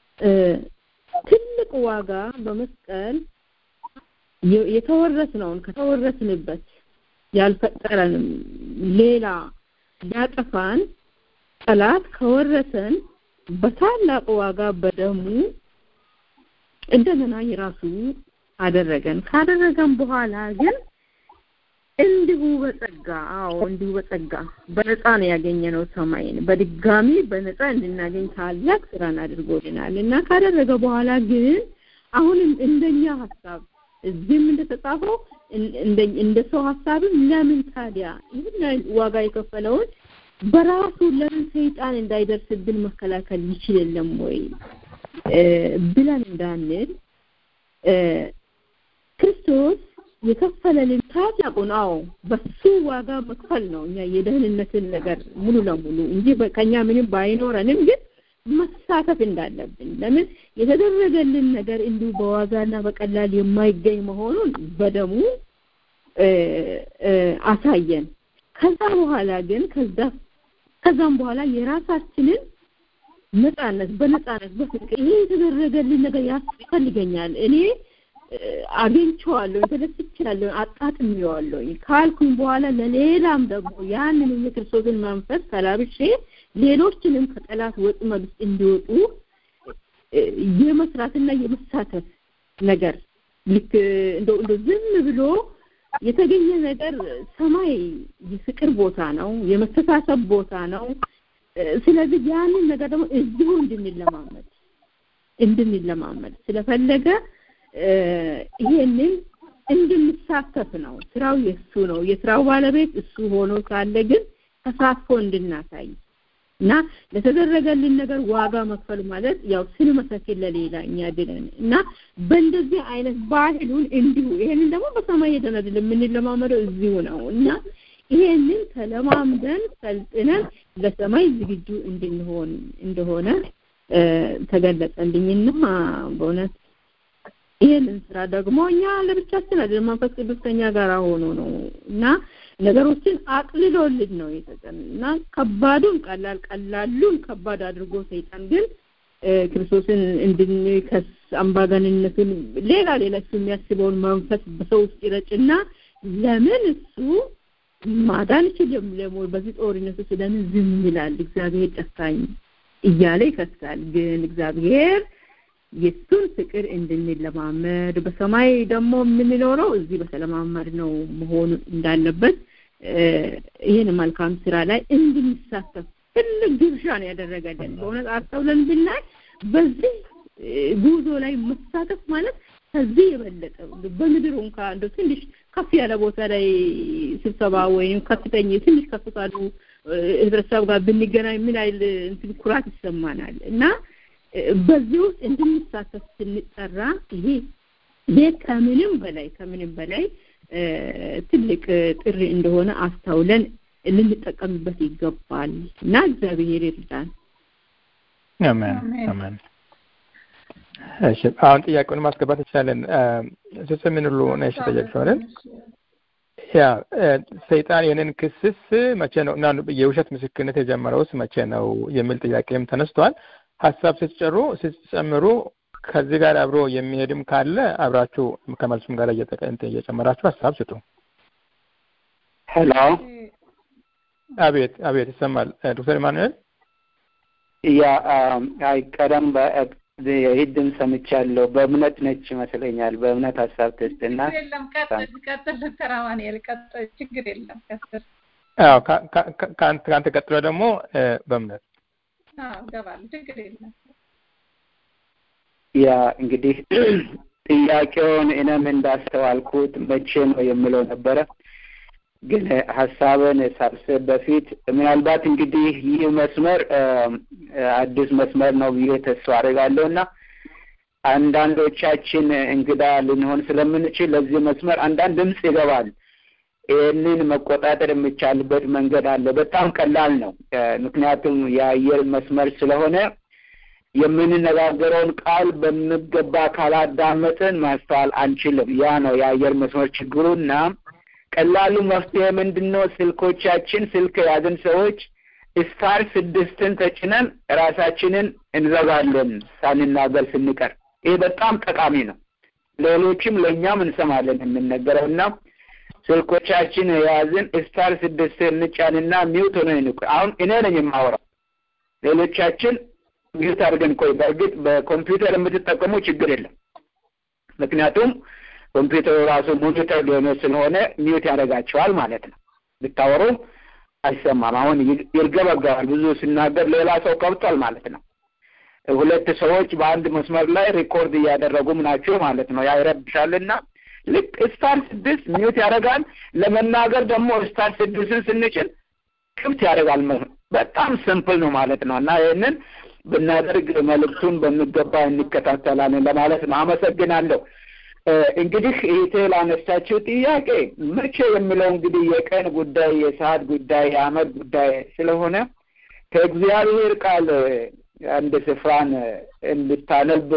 ትልቅ ዋጋ በመስቀል የተወረስነውን ከተወረስንበት ያልፈጠረንም ሌላ ሊያጠፋን ጠላት ከወረሰን በታላቅ ዋጋ በደሙ እንደገና የራሱ አደረገን። ካደረገን በኋላ ግን እንዲሁ በጸጋ አዎ እንዲሁ በጸጋ በነፃ ነው ያገኘነው ሰማይን በድጋሚ በነፃ እንድናገኝ ታላቅ ስራን አድርጎልናል እና ካደረገ በኋላ ግን አሁንም እንደኛ ሀሳብ እዚህም እንደተጻፈው እንደ ሰው ሀሳብም ለምን ታዲያ ይህን ዋጋ የከፈለውን በራሱ ለምን ሰይጣን እንዳይደርስብን መከላከል ይችል የለም ወይ ብለን እንዳንል ክርስቶስ የከፈለልን ታላቁን አዎ በሱ ዋጋ መክፈል ነው እኛ የደህንነትን ነገር ሙሉ ለሙሉ እንጂ ከኛ ምንም ባይኖረንም ግን መሳተፍ እንዳለብን ለምን የተደረገልን ነገር እንዲሁ በዋጋና በቀላል የማይገኝ መሆኑን በደሙ አሳየን። ከዛ በኋላ ግን ከዛ ከዛም በኋላ የራሳችንን ነፃነት በነፃነት በፍቅር ይሄ የተደረገልን ነገር ያስፈልገኛል እኔ አግኝቼዋለሁ፣ ተደስቻለሁ፣ አጣጥሜዋለሁ ካልኩኝ በኋላ ለሌላም ደግሞ ያንን የክርስቶስን መንፈስ ተላብሼ ሌሎችንም ከጠላት ወጥመድ ውስጥ እንዲወጡ የመስራትና የመሳተፍ ነገር ልክ እንደው እንደው ዝም ብሎ የተገኘ ነገር ሰማይ የፍቅር ቦታ ነው፣ የመተሳሰብ ቦታ ነው። ስለዚህ ያንን ነገር ደግሞ እዚሁ እንድንለማመድ እንድንለማመድ ስለፈለገ ይሄንን እንድንሳተፍ ነው። ስራው የሱ ነው። የስራው ባለቤት እሱ ሆኖ ሳለ ግን ተሳትፎ እንድናሳይ እና ለተደረገልን ነገር ዋጋ መክፈል ማለት ያው ስንመሰክር ለሌላ እኛ ድነን እና በእንደዚህ አይነት ባህሉን እንዲሁ ይሄንን ደግሞ በሰማይ ሄደን አይደለም የምንለማመደው እዚሁ ነው እና ይሄንን ተለማምደን ሰልጥነን ለሰማይ ዝግጁ እንድንሆን እንደሆነ ተገለጸልኝና በእውነት ይህንን ስራ ደግሞ እኛ ለብቻችን አይደለም መንፈስ ቅዱስ ከኛ ጋር ሆኖ ነው እና ነገሮችን አቅልሎልን ነው የሰጠን እና ከባዱን ቀላል ቀላሉን ከባድ አድርጎ ሰይጣን ግን ክርስቶስን እንድንከስ አምባገንነቱን ሌላ ሌላ እሱ የሚያስበውን መንፈስ በሰው ውስጥ ይረጭና ለምን እሱ ማዳን ይችልም ለሞ በዚህ ጦርነት ውስጥ ለምን ዝም ይላል እግዚአብሔር ጨካኝ እያለ ይከሳል ግን እግዚአብሔር የሱን ፍቅር እንድንለማመድ በሰማይ ደግሞ የምንኖረው እዚህ በተለማመድ ነው መሆኑ እንዳለበት ይህን መልካም ስራ ላይ እንድንሳተፍ ትልቅ ግብዣ ነው ያደረገልን። በእውነት አስተውለን ብናይ በዚህ ጉዞ ላይ መሳተፍ ማለት ከዚህ የበለጠ በምድር እንኳ እንደ ትንሽ ከፍ ያለ ቦታ ላይ ስብሰባ ወይም ከፍተኛ ትንሽ ከፍ ካሉ ህብረተሰብ ጋር ብንገናኝ ምን አይል እንትን ኩራት ይሰማናል እና በዚህ ውስጥ እንድንሳተፍ ስንጠራ ይሄ ይሄ ከምንም በላይ ከምንም በላይ ትልቅ ጥሪ እንደሆነ አስተውለን ልንጠቀምበት ይገባል እና እግዚአብሔር ይርዳን። አሜን አሜን። እሺ አሁን ጥያቄውን ማስገባት እንችላለን። ሶስት ምን ሁሉ ነሽ ጠየቅሽው አይደል? ያ ሰይጣን ይህንን ክስስ መቼ ነው እና የውሸት ምስክርነት የጀመረውስ መቼ ነው የሚል ጥያቄም ተነስቷል። ሀሳብ ስትጨሩ ስትጨምሩ ከዚህ ጋር አብሮ የሚሄድም ካለ አብራችሁ ከመልሱም ጋር እየጨመራችሁ ሀሳብ ስጡ። ሄሎ፣ አቤት አቤት፣ ይሰማል ዶክተር ኢማኑኤል? ያ አይ ቀደም ይህድን ሰምቻለሁ። በእምነት ነች ይመስለኛል። በእምነት ሀሳብ ትስጥና የለም ቀጥል ቀጥል ዶክተር አማኑኤል ቀጥል፣ ችግር የለም ቀጥል። አዎ ከአንተ ቀጥሎ ደግሞ በእምነት አዎ እገባለሁ፣ ችግር የለም። ያ እንግዲህ ጥያቄውን እኔም እንዳስተዋልኩት መቼ ነው የምለው ነበረ። ግን ሀሳብን ሳስብ በፊት ምናልባት እንግዲህ ይህ መስመር አዲስ መስመር ነው ብዬ ተስፋ አድርጋለሁ እና አንዳንዶቻችን እንግዳ ልንሆን ስለምንችል ለዚህ መስመር አንዳንድ ድምፅ ይገባል። ይህንን መቆጣጠር የሚቻልበት መንገድ አለ። በጣም ቀላል ነው። ምክንያቱም የአየር መስመር ስለሆነ የምንነጋገረውን ቃል በሚገባ ካላዳመጥን ማስተዋል አንችልም። ያ ነው የአየር መስመር ችግሩና ቀላሉ መፍትሄ ምንድን ነው? ስልኮቻችን ስልክ የያዝን ሰዎች ስታር ስድስትን ተጭነን ራሳችንን እንዘጋለን ሳንናገር ስንቀር። ይህ በጣም ጠቃሚ ነው። ሌሎችም ለእኛም እንሰማለን የምንነገረው እና ስልኮቻችን የያዝን ስታር ስድስት እንጫንና ሚውት ሆነ ይንቁ። አሁን እኔ ነኝ የማወራው፣ ሌሎቻችን ሚውት አድርገን ቆይ። በእርግጥ በኮምፒውተር የምትጠቀሙ ችግር የለም፣ ምክንያቱም ኮምፒውተሩ ራሱ ሞኒተር ሊሆነ ስለሆነ ሚውት ያደርጋቸዋል ማለት ነው። ብታወሩ አይሰማም። አሁን ይርገበገባል። ብዙ ሲናገር ሌላ ሰው ከብቷል ማለት ነው። ሁለት ሰዎች በአንድ መስመር ላይ ሪኮርድ እያደረጉም ናቸው ማለት ነው። ያ ይረብሻልና ልክ ስታር ስድስት ሚውት ያደርጋል። ለመናገር ደግሞ ስታር ስድስትን ስንችል ክፍት ያደርጋል። በጣም ሲምፕል ነው ማለት ነው እና ይህንን ብናደርግ መልእክቱን በሚገባ እንከታተላለን ለማለት ነው። አመሰግናለሁ። እንግዲህ ይሄ ላነሳችው ጥያቄ መቼ የሚለው እንግዲህ የቀን ጉዳይ፣ የሰዓት ጉዳይ፣ የአመት ጉዳይ ስለሆነ ከእግዚአብሔር ቃል አንድ ስፍራን እንድታነብ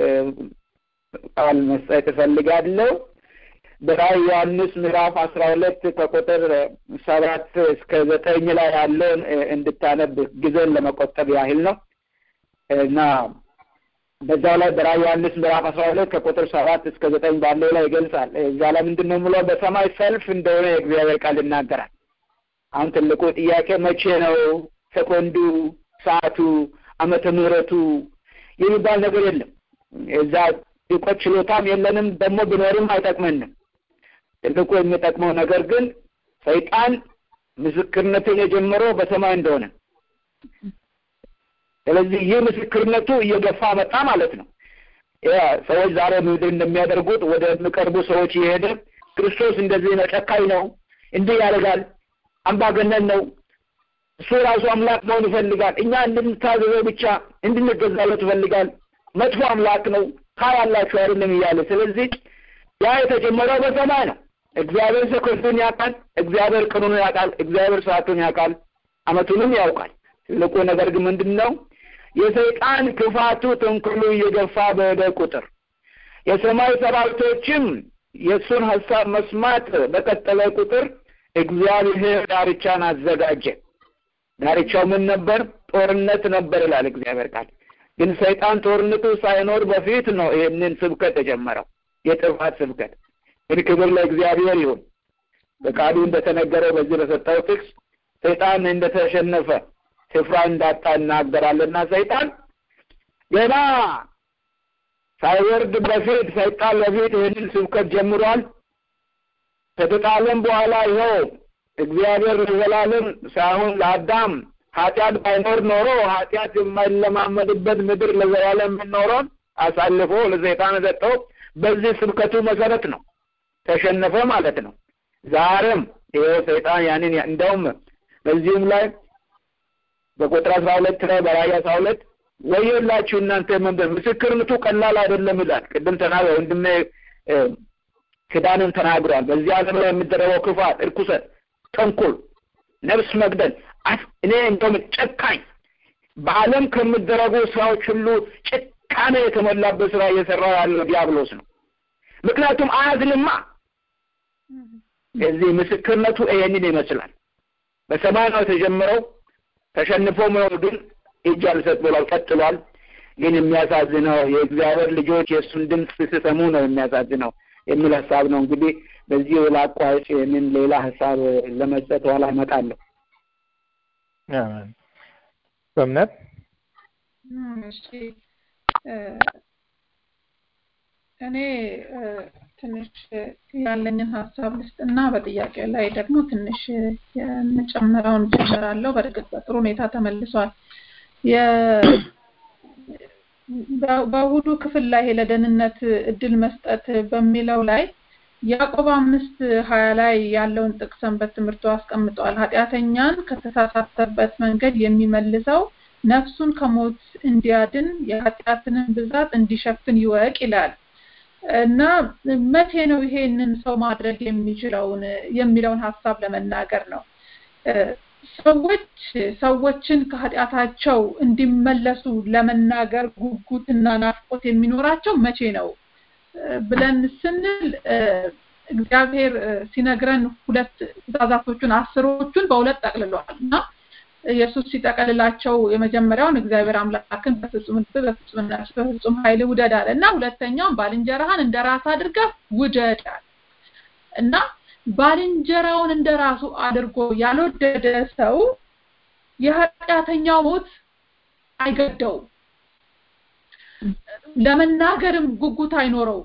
ቃል መስጠት እፈልጋለሁ። በራዕይ ዮሐንስ ምዕራፍ አስራ ሁለት ከቁጥር ሰባት እስከ ዘጠኝ ላይ ያለውን እንድታነብ ጊዜን ለመቆጠብ ያህል ነው እና በዛ ላይ በራዕይ ዮሐንስ ምዕራፍ አስራ ሁለት ከቁጥር ሰባት እስከ ዘጠኝ ባለው ላይ ይገልጻል። እዛ ላይ ምንድን ነው የምለው? በሰማይ ሰልፍ እንደሆነ የእግዚአብሔር ቃል ይናገራል። አሁን ትልቁ ጥያቄ መቼ ነው? ሰኮንዱ፣ ሰዓቱ፣ ዓመተ ምሕረቱ የሚባል ነገር የለም። እዛ እውቀት ችሎታም የለንም፣ ደግሞ ቢኖርም አይጠቅመንም። ትልቁ የሚጠቅመው ነገር ግን ሰይጣን ምስክርነትን የጀመረው በሰማይ እንደሆነ ስለዚህ ይህ ምስክርነቱ እየገፋ መጣ ማለት ነው። ሰዎች ዛሬ ምድር እንደሚያደርጉት ወደ የሚቀርቡ ሰዎች እየሄደ ክርስቶስ እንደዚህ ነው፣ ጨካኝ ነው፣ እንዲህ ያደርጋል፣ አምባገነን ነው፣ እሱ ራሱ አምላክ መሆን ይፈልጋል፣ እኛ እንድንታዘዘው ብቻ እንድንገዛለት ይፈልጋል፣ መጥፎ አምላክ ነው፣ ታያላችሁ አይደለም እያለ ስለዚህ ያ የተጀመረው በሰማይ ነው። እግዚአብሔር ሰኮንዱን ያውቃል፣ እግዚአብሔር ቀኑን ያውቃል፣ እግዚአብሔር ሰዓቱን ያውቃል፣ አመቱንም ያውቃል። ትልቁ ነገር ግን ምንድን ነው? የሰይጣን ክፋቱ ተንኮሉ እየገፋ በሄደ ቁጥር የሰማይ ሰራዊቶችም የእሱን ሀሳብ መስማት በቀጠለ ቁጥር እግዚአብሔር ዳርቻን አዘጋጀ። ዳርቻው ምን ነበር? ጦርነት ነበር ይላል እግዚአብሔር ቃል። ግን ሰይጣን ጦርነቱ ሳይኖር በፊት ነው ይህንን ስብከት የጀመረው የጥፋት ስብከት። ግን ክብር ለእግዚአብሔር ይሁን። በቃሉ እንደተነገረው በዚህ በሰጠው ጥቅስ ሰይጣን እንደተሸነፈ ስፍራ እንዳጣ እናገራለና ሰይጣን ገና ሳይወርድ በፊት ሰይጣን በፊት ይህንን ስብከት ጀምሯል። ከተጣለም በኋላ ይኸው እግዚአብሔር ለዘላለም ሳይሆን ለአዳም ኃጢአት ባይኖር ኖሮ ኃጢአት የማይለማመድበት ምድር ለዘላለም የምንኖረውን አሳልፎ ለሰይጣን ሰጠው። በዚህ ስብከቱ መሰረት ነው ተሸነፈ ማለት ነው። ዛሬም ይኸው ሰይጣን ያንን እንደውም በዚህም ላይ በቁጥር አስራ ሁለት ላይ በራእይ አስራ ሁለት ወዮላችሁ እናንተ መንበር ምስክርነቱ ቀላል አይደለም ይላል። ቅድም ተናግረ ወንድሜ ክዳንን ተናግሯል። በዚህ ዓለም ላይ የሚደረገው ክፋት፣ እርኩሰት፣ ተንኮል፣ ነፍስ መግደል እኔ እንደውም ጨካኝ በዓለም ከሚደረጉ ስራዎች ሁሉ ጭካኔ የተሞላበት ስራ እየሰራ ያለው ዲያብሎስ ነው። ምክንያቱም አያዝንማ እዚህ ምስክርነቱ ይሄንን ይመስላል። በሰማይ ነው የተጀመረው። ተሸንፎ መኖር ግን እጅ አልሰጥ ብሏል፣ ቀጥሏል። ግን የሚያሳዝነው የእግዚአብሔር ልጆች የእሱን ድምፅ ሲሰሙ ነው የሚያሳዝነው የሚል ሀሳብ ነው። እንግዲህ በዚህ ላቋጭ ይህንን ሌላ ሀሳብ ለመስጠት ኋላ እመጣለሁ። በእምነት እሺ እኔ ትንሽ ያለኝን ሀሳብ ልስጥና በጥያቄ ላይ ደግሞ ትንሽ የምጨምረውን ጨምራለሁ። በእርግጥ በጥሩ ሁኔታ ተመልሷል። በእሁዱ ክፍል ላይ ለደህንነት እድል መስጠት በሚለው ላይ ያዕቆብ አምስት ሀያ ላይ ያለውን ጥቅስ ሰንበት ትምህርቱ አስቀምጠዋል። ኃጢአተኛን ከተሳሳተበት መንገድ የሚመልሰው ነፍሱን ከሞት እንዲያድን የኃጢአትንን ብዛት እንዲሸፍን ይወቅ ይላል እና መቼ ነው ይሄንን ሰው ማድረግ የሚችለውን የሚለውን ሀሳብ ለመናገር ነው። ሰዎች ሰዎችን ከኃጢአታቸው እንዲመለሱ ለመናገር ጉጉትና ናፍቆት የሚኖራቸው መቼ ነው ብለን ስንል እግዚአብሔር ሲነግረን ሁለት ትእዛዛቶቹን አስሮቹን በሁለት ጠቅልሏል እና ኢየሱስ ሲጠቀልላቸው የመጀመሪያውን እግዚአብሔር አምላክን በፍጹም ልብ፣ በፍጹም ነፍስ፣ በፍጹም ኃይል ውደድ አለ እና ሁለተኛውን ባልንጀራህን እንደ ራስ አድርገህ ውደድ አለ እና ባልንጀራውን እንደ ራሱ አድርጎ ያልወደደ ሰው የኃጢአተኛው ሞት አይገደውም። ለመናገርም ጉጉት አይኖረውም።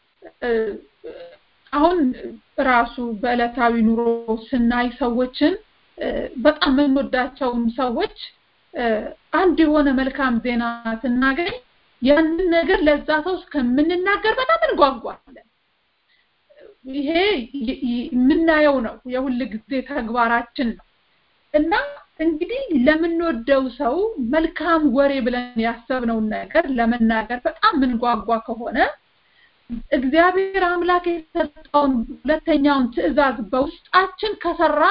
አሁን ራሱ በዕለታዊ ኑሮ ስናይ ሰዎችን በጣም የምንወዳቸውም ሰዎች አንድ የሆነ መልካም ዜና ስናገኝ ያንን ነገር ለዛ ሰው እስከምንናገር በጣም እንጓጓለን። ይሄ የምናየው ነው፣ የሁል ጊዜ ተግባራችን ነው እና እንግዲህ ለምንወደው ሰው መልካም ወሬ ብለን ያሰብነውን ነገር ለመናገር በጣም ምንጓጓ ከሆነ እግዚአብሔር አምላክ የሰጠውን ሁለተኛውን ትእዛዝ በውስጣችን ከሰራ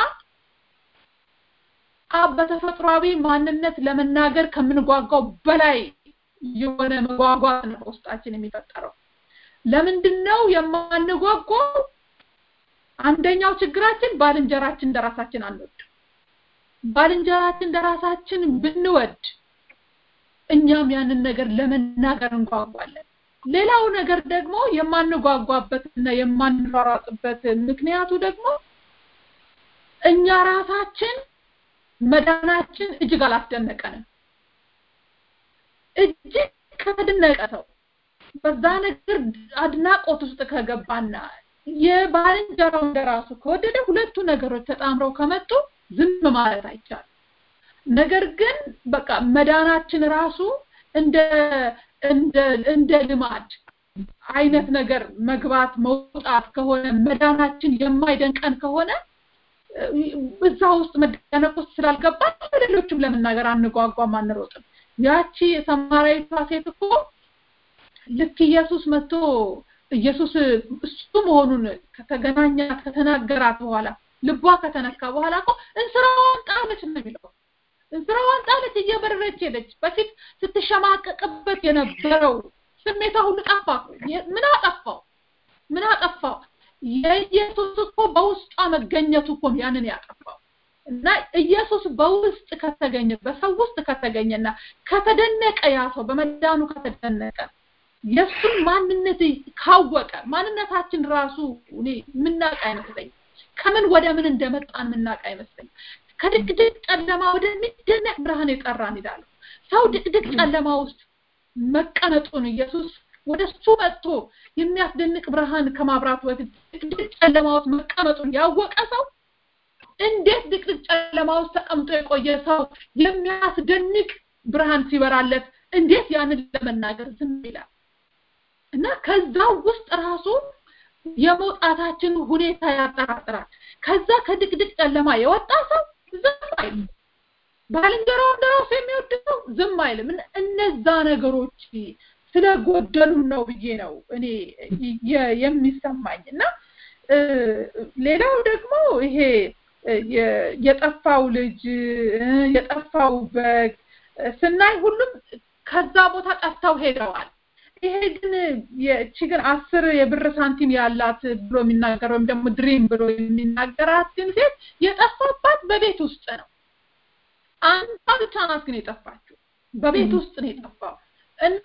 አብ በተፈጥሯዊ ማንነት ለመናገር ከምንጓጓው በላይ የሆነ መጓጓት ነው በውስጣችን የሚፈጠረው። ለምንድን ነው የማንጓጓው? አንደኛው ችግራችን ባልንጀራችን እንደራሳችን አንወድ። ባልንጀራችን እንደራሳችን ብንወድ እኛም ያንን ነገር ለመናገር እንጓጓለን። ሌላው ነገር ደግሞ የማንጓጓበትና የማንሯሯጥበት ምክንያቱ ደግሞ እኛ ራሳችን መዳናችን እጅግ አላስደነቀንም። እጅግ ከተደነቀ ሰው በዛ ነገር አድናቆት ውስጥ ከገባና የባልንጀራው እንደራሱ ከወደደ ሁለቱ ነገሮች ተጣምረው ከመጡ ዝም ማለት አይቻልም። ነገር ግን በቃ መዳናችን ራሱ እንደ እንደ እንደ ልማድ አይነት ነገር መግባት መውጣት ከሆነ መዳናችን የማይደንቀን ከሆነ እዛ ውስጥ መደነቅ ውስጥ ስላልገባን ለሌሎችም ለመናገር አንጓጓም፣ አንሮጥም። ያቺ የሰማራዊቷ ሴት እኮ ልክ ኢየሱስ መጥቶ ኢየሱስ እሱ መሆኑን ከተገናኛት ከተናገራት በኋላ ልቧ ከተነካ በኋላ እኮ እንስራዋን ጣለች ነው የሚለው። እንስራዋን ጣለች፣ እየበረረች ሄደች። በፊት ስትሸማቀቅበት የነበረው ስሜቷ ሁሉ ጠፋ። ምን አጠፋው? ምን አጠፋው? የኢየሱስ እኮ በውስጧ መገኘቱ እኮ ያንን ያጠፋው እና ኢየሱስ በውስጥ ከተገኘ በሰው ውስጥ ከተገኘና ከተደነቀ ያ ሰው በመዳኑ ከተደነቀ የእሱን ማንነት ካወቀ ማንነታችን ራሱ እኔ የምናውቅ አይመስለኝም። ከምን ወደ ምን እንደመጣን የምናውቅ አይመስለኝም። ከድቅድቅ ጨለማ ወደሚደነቅ ብርሃን የጠራን ይላሉ። ሰው ድቅድቅ ጨለማ ውስጥ መቀመጡን ኢየሱስ ወደ እሱ መጥቶ የሚያስደንቅ ብርሃን ከማብራቱ በፊት ድቅድቅ ጨለማ ውስጥ መቀመጡን ያወቀ ሰው እንዴት ድቅድቅ ጨለማ ውስጥ ተቀምጦ የቆየ ሰው የሚያስደንቅ ብርሃን ሲበራለት እንዴት ያንን ለመናገር ዝም ይላል? እና ከዛ ውስጥ ራሱ የመውጣታችን ሁኔታ ያጠራጥራል። ከዛ ከድቅድቅ ጨለማ የወጣ ሰው ዝም አይልም። ባልንጀራው እንደራሱ የሚወድ ሰው ዝም አይልም። እነዛ ነገሮች ስለጎደሉን ነው ብዬ ነው እኔ የሚሰማኝ እና ሌላው ደግሞ ይሄ የጠፋው ልጅ የጠፋው በግ ስናይ ሁሉም ከዛ ቦታ ጠፍተው ሄደዋል። ይሄ ግን የቺ ግን አስር የብር ሳንቲም ያላት ብሎ የሚናገር ወይም ደግሞ ድሪም ብሎ የሚናገራት ግን ሴት የጠፋባት በቤት ውስጥ ነው። አንዷ ብቻ ናት ግን የጠፋችው በቤት ውስጥ ነው የጠፋው እና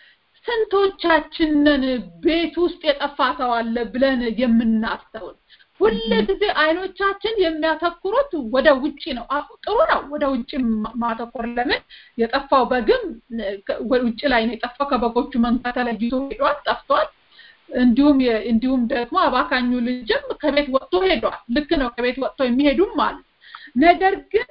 ስንቶቻችንን ቤት ውስጥ የጠፋ ሰው አለ ብለን የምናስተውል ሁል ጊዜ አይኖቻችን የሚያተኩሩት ወደ ውጪ ነው። ጥሩ ነው ወደ ውጪ ማተኮር። ለምን የጠፋው በግም ውጪ ላይ ነው የጠፋው። ከበጎቹ መንጋ ተለይቶ ሄዷል፣ ጠፍቷል። እንዲሁም እንዲሁም ደግሞ አባካኙ ልጅም ከቤት ወጥቶ ሄዷል። ልክ ነው፣ ከቤት ወጥቶ የሚሄዱም አሉ። ነገር ግን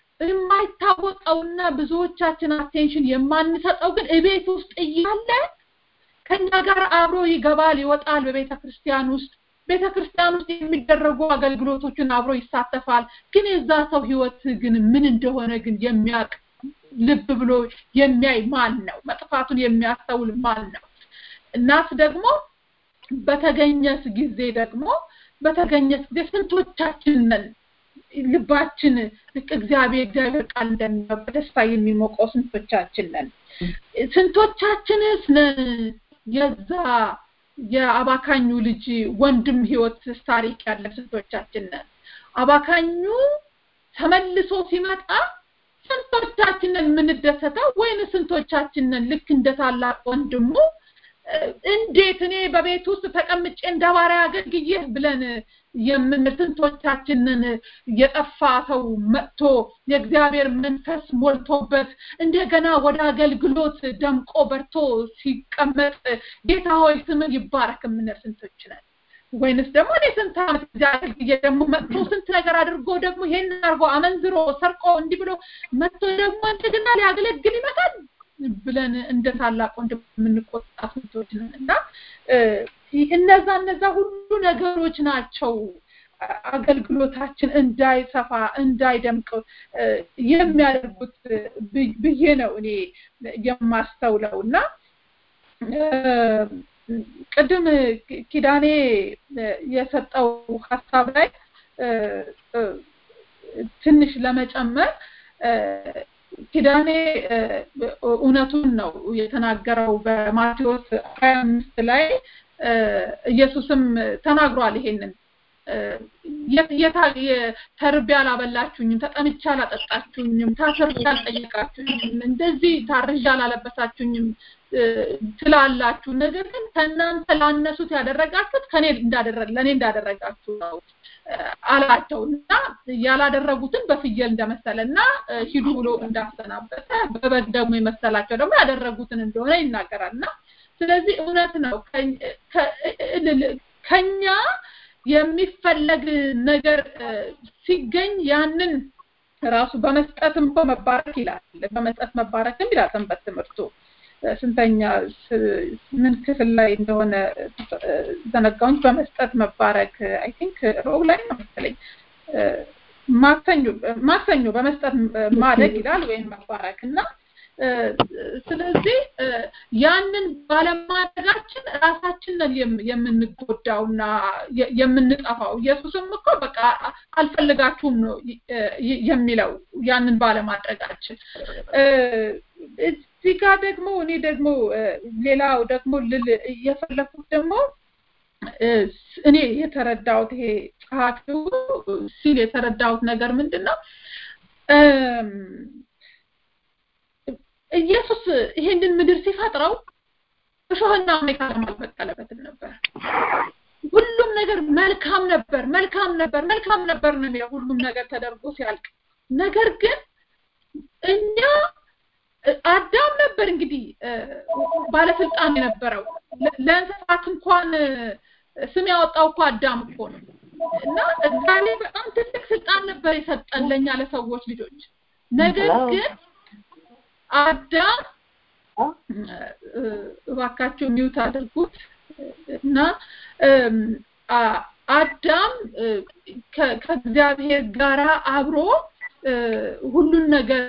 የማይታወቀውና ብዙዎቻችን አቴንሽን የማንሰጠው ግን እቤት ውስጥ እያለ ከኛ ጋር አብሮ ይገባል፣ ይወጣል በቤተ ክርስቲያን ውስጥ ቤተ ክርስቲያን ውስጥ የሚደረጉ አገልግሎቶችን አብሮ ይሳተፋል። ግን የዛ ሰው ህይወት ግን ምን እንደሆነ ግን የሚያውቅ ልብ ብሎ የሚያይ ማን ነው? መጥፋቱን የሚያስተውል ማን ነው? እናት ደግሞ በተገኘስ ጊዜ ደግሞ በተገኘስ ጊዜ ስንቶቻችን ነን ልባችን ልክ እግዚአብሔር እግዚአብሔር ቃል እንደሚለው በደስታ የሚሞቀው ስንቶቻችን ነን? ስንቶቻችንስ ነን የዛ የአባካኙ ልጅ ወንድም ህይወት ታሪክ ያለ ስንቶቻችን ነን? አባካኙ ተመልሶ ሲመጣ ስንቶቻችንን የምንደሰተው ወይን ስንቶቻችንን ልክ እንደ ታላቅ ወንድሙ እንዴት እኔ በቤት ውስጥ ተቀምጬ እንደ ባሪያ አገልግዬ ብለን የምንል ስንቶቻችንን የጠፋ ሰው መጥቶ የእግዚአብሔር መንፈስ ሞልቶበት እንደገና ወደ አገልግሎት ደምቆ በርቶ ሲቀመጥ ጌታ ሆይ ስምን ይባረክ የምንል ስንቶች ነን? ወይንስ ደግሞ እኔ ስንት ዓመት እዚህ አገልግዬ ደግሞ መጥቶ ስንት ነገር አድርጎ ደግሞ ይሄን አድርጎ አመንዝሮ ሰርቆ እንዲህ ብሎ መጥቶ ደግሞ እንደገና ሊያገለግል ይመጣል ብለን እንደ ታላቅ ወንድም የምንቆጣ ስንቶች ነን እና እነዛ እነዛ ሁሉ ነገሮች ናቸው አገልግሎታችን እንዳይሰፋ እንዳይደምቅ የሚያደርጉት ብዬ ነው እኔ የማስተውለው እና ቅድም ኪዳኔ የሰጠው ሀሳብ ላይ ትንሽ ለመጨመር ኪዳኔ እውነቱን ነው የተናገረው በማቴዎስ ሀያ አምስት ላይ ኢየሱስም ተናግሯል ይሄንን ተርቤ አላበላችሁኝም፣ ተጠምቼ አላጠጣችሁኝም፣ ታስሬ አልጠየቃችሁኝም፣ እንደዚህ ታርዤ አላለበሳችሁኝም ትላላችሁ። ነገር ግን ከእናንተ ላነሱት ያደረጋችሁት ከኔ እንዳደረግ ለእኔ እንዳደረጋችሁ ነው አላቸው እና ያላደረጉትን በፍየል እንደመሰለ እና ሂዱ ብሎ እንዳሰናበተ በበግ ደግሞ የመሰላቸው ደግሞ ያደረጉትን እንደሆነ ይናገራል እና ስለዚህ እውነት ነው ከኛ የሚፈለግ ነገር ሲገኝ ያንን ራሱ በመስጠትም እኮ መባረክ ይላል። በመስጠት መባረክም ይላል ሰንበት ትምህርቱ። ስንተኛ ምን ክፍል ላይ እንደሆነ ዘነጋውኝ። በመስጠት መባረክ አይ ቲንክ ሮብ ላይ ነው መሰለኝ። ማክሰኞ ማክሰኞ በመስጠት ማደግ ይላል ወይም መባረክ እና ስለዚህ ያንን ባለማድረጋችን ራሳችንን የምንጎዳውና የምንጠፋው ኢየሱስም እኮ በቃ አልፈልጋችሁም ነው የሚለው ያንን ባለማድረጋችን እዚህ ጋር ደግሞ እኔ ደግሞ ሌላው ደግሞ ልል የፈለኩት ደግሞ እኔ የተረዳሁት ይሄ ጸሐፊው ሲል የተረዳሁት ነገር ምንድን ነው ኢየሱስ ይሄንን ምድር ሲፈጥረው እሾህና አሜካ አልበቀለበትም ነበር። ሁሉም ነገር መልካም ነበር፣ መልካም ነበር፣ መልካም ነበር ነው የሚለው ሁሉም ነገር ተደርጎ ሲያልቅ። ነገር ግን እኛ አዳም ነበር እንግዲህ ባለስልጣን የነበረው ለእንስሳት እንኳን ስም ያወጣው እኮ አዳም እኮ ነው እና እግዚአብሔር በጣም ትልቅ ስልጣን ነበር የሰጠን ለእኛ ለሰዎች ልጆች ነገር ግን አዳም እባካችሁ ሚውት አድርጉት እና አዳም ከእግዚአብሔር ጋራ አብሮ ሁሉን ነገር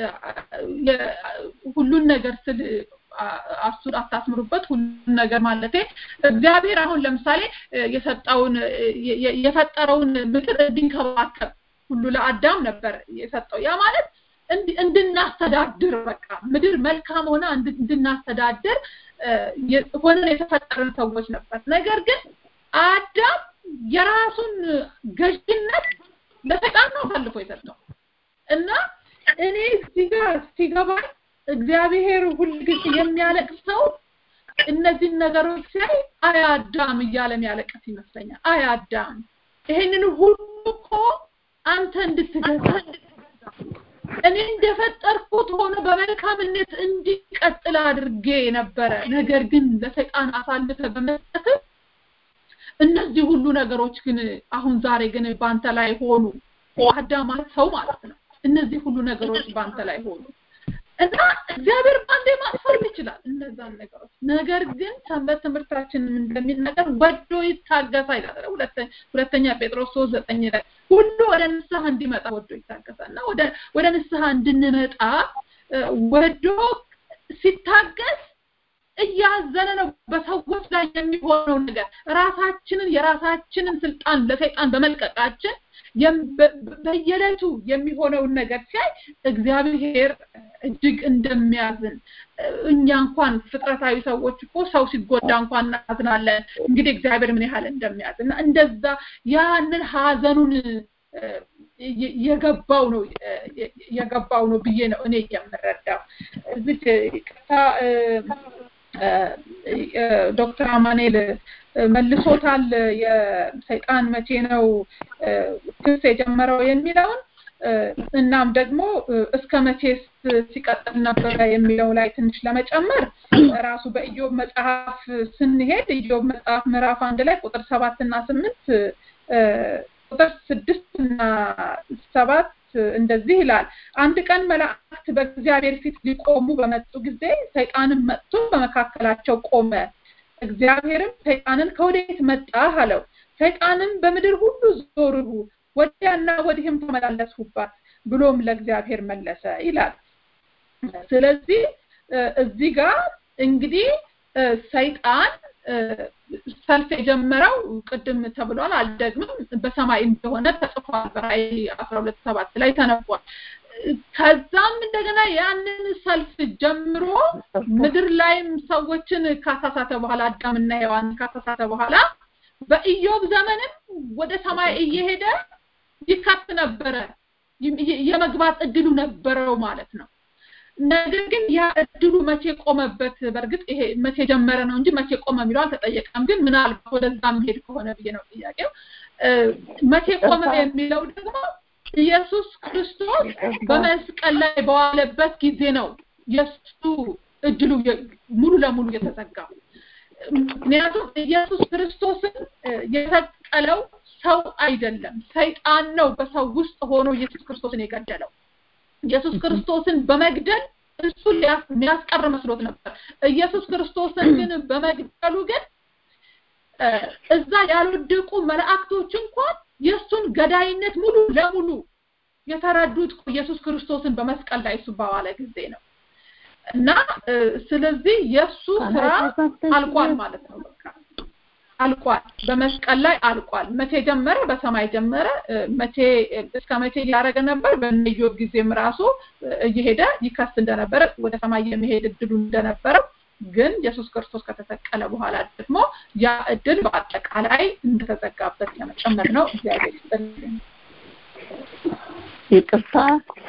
ሁሉን ነገር ስል አሱር አታስምሩበት ሁሉን ነገር ማለቴ እግዚአብሔር አሁን ለምሳሌ የሰጠውን የፈጠረውን ምድር እንዲንከባከብ ሁሉ ለአዳም ነበር የሰጠው ያ ማለት እንድናስተዳድር በቃ ምድር መልካም ሆና እንድናስተዳድር ሆነን የተፈጠርን ሰዎች ነበር። ነገር ግን አዳም የራሱን ገዥነት ለሰይጣን ነው አሳልፎ የሰጠው እና እኔ እዚህ ጋር ሲገባኝ እግዚአብሔር ሁልጊዜ የሚያለቅሰው እነዚህን ነገሮች ሲያይ አይ አዳም እያለ የሚያለቅስ ይመስለኛል። አይ አዳም ይሄንን ሁሉ እኮ አንተ እንድትገዛ እኔ እንደፈጠርኩት ሆኖ በመልካምነት እንዲቀጥል አድርጌ ነበረ። ነገር ግን ለሰይጣን አሳልፈ በመስጠት እነዚህ ሁሉ ነገሮች ግን አሁን ዛሬ ግን በአንተ ላይ ሆኑ። አዳም ማለት ሰው ማለት ነው። እነዚህ ሁሉ ነገሮች በአንተ ላይ ሆኑ እና እግዚአብሔር ባንዴ ማጥፋት ይችላል እነዛን ነገሮች። ነገር ግን ሰንበት ትምህርታችን እንደሚነገር ወዶ ይታገሳል ይላል። ሁለተኛ ሁለተኛ ጴጥሮስ 3 ዘጠኝ ላይ ሁሉ ወደ ንስሐ እንዲመጣ ወዶ ይታገሳል እና ወደ ወደ ንስሐ እንድንመጣ ወዶ ሲታገስ እያዘነ ነው በሰዎች ላይ የሚሆነው ነገር ራሳችንን የራሳችንን ስልጣን ለሰይጣን በመልቀቃችን በየዕለቱ የሚሆነውን ነገር ሲያይ እግዚአብሔር እጅግ እንደሚያዝን እኛ እንኳን ፍጥረታዊ ሰዎች እኮ ሰው ሲጎዳ እንኳን እናዝናለን። እንግዲህ እግዚአብሔር ምን ያህል እንደሚያዝን እና እንደዛ ያንን ሀዘኑን የገባው ነው የገባው ነው ብዬ ነው እኔ የምረዳው። እዚህ ቅርታ ዶክተር አማኔል መልሶታል። የሰይጣን መቼ ነው ክስ የጀመረው የሚለውን እናም ደግሞ እስከ መቼስ ሲቀጥል ነበረ የሚለው ላይ ትንሽ ለመጨመር ራሱ በኢዮብ መጽሐፍ ስንሄድ ኢዮብ መጽሐፍ ምዕራፍ አንድ ላይ ቁጥር ሰባት እና ስምንት ቁጥር ስድስት እና ሰባት እንደዚህ ይላል። አንድ ቀን መላእክት በእግዚአብሔር ፊት ሊቆሙ በመጡ ጊዜ ሰይጣንም መጥቶ በመካከላቸው ቆመ። እግዚአብሔርም ሰይጣንን ከወዴት መጣህ አለው። ሰይጣንም በምድር ሁሉ ዞርሁ፣ ወዲያና ወዲህም ተመላለስሁባት ብሎም ለእግዚአብሔር መለሰ ይላል። ስለዚህ እዚህ ጋር እንግዲህ ሰይጣን ሰልፍ የጀመረው ቅድም ተብሏል፣ አልደግምም፣ በሰማይ እንደሆነ ተጽፏል። በራእይ አስራ ሁለት ሰባት ላይ ተነቧል። ከዛም እንደገና ያንን ሰልፍ ጀምሮ ምድር ላይም ሰዎችን ካሳሳተ በኋላ አዳምና ሔዋን ካሳሳተ በኋላ በኢዮብ ዘመንም ወደ ሰማይ እየሄደ ይከት ነበረ፣ የመግባት እድሉ ነበረው ማለት ነው። ነገር ግን ያ እድሉ መቼ ቆመበት? በእርግጥ ይሄ መቼ ጀመረ ነው እንጂ መቼ ቆመ የሚለው አልተጠየቀም። ግን ምናልባት ወደዛ መሄድ ከሆነ ብዬ ነው ጥያቄው። መቼ ቆመ የሚለው ደግሞ ኢየሱስ ክርስቶስ በመስቀል ላይ በዋለበት ጊዜ ነው የሱ እድሉ ሙሉ ለሙሉ የተዘጋው። ምክንያቱም ኢየሱስ ክርስቶስን የሰቀለው ሰው አይደለም፣ ሰይጣን ነው በሰው ውስጥ ሆኖ ኢየሱስ ክርስቶስን የገደለው። ኢየሱስ ክርስቶስን በመግደል እሱ የሚያስቀር መስሎት ነበር። ኢየሱስ ክርስቶስን ግን በመግደሉ ግን እዛ ያልወደቁ መላእክቶች እንኳን የእሱን ገዳይነት ሙሉ ለሙሉ የተረዱት ኢየሱስ ክርስቶስን በመስቀል ላይ እሱ በዋለ ጊዜ ነው እና ስለዚህ የእሱ ስራ አልቋል ማለት ነው። በቃ አልቋል፣ በመስቀል ላይ አልቋል። መቼ ጀመረ? በሰማይ ጀመረ። መቼ እስከ መቼ ሊያደረገ ነበር? በኢዮብ ጊዜም ራሱ እየሄደ ይከስ እንደነበረ ወደ ሰማይ የመሄድ እድሉ እንደነበረ ግን ኢየሱስ ክርስቶስ ከተሰቀለ በኋላ ደግሞ ያ እድል በአጠቃላይ እንደተዘጋበት ለመጨመር ነው። እግዚአብሔር ይስጥልኝ። ይቅርታ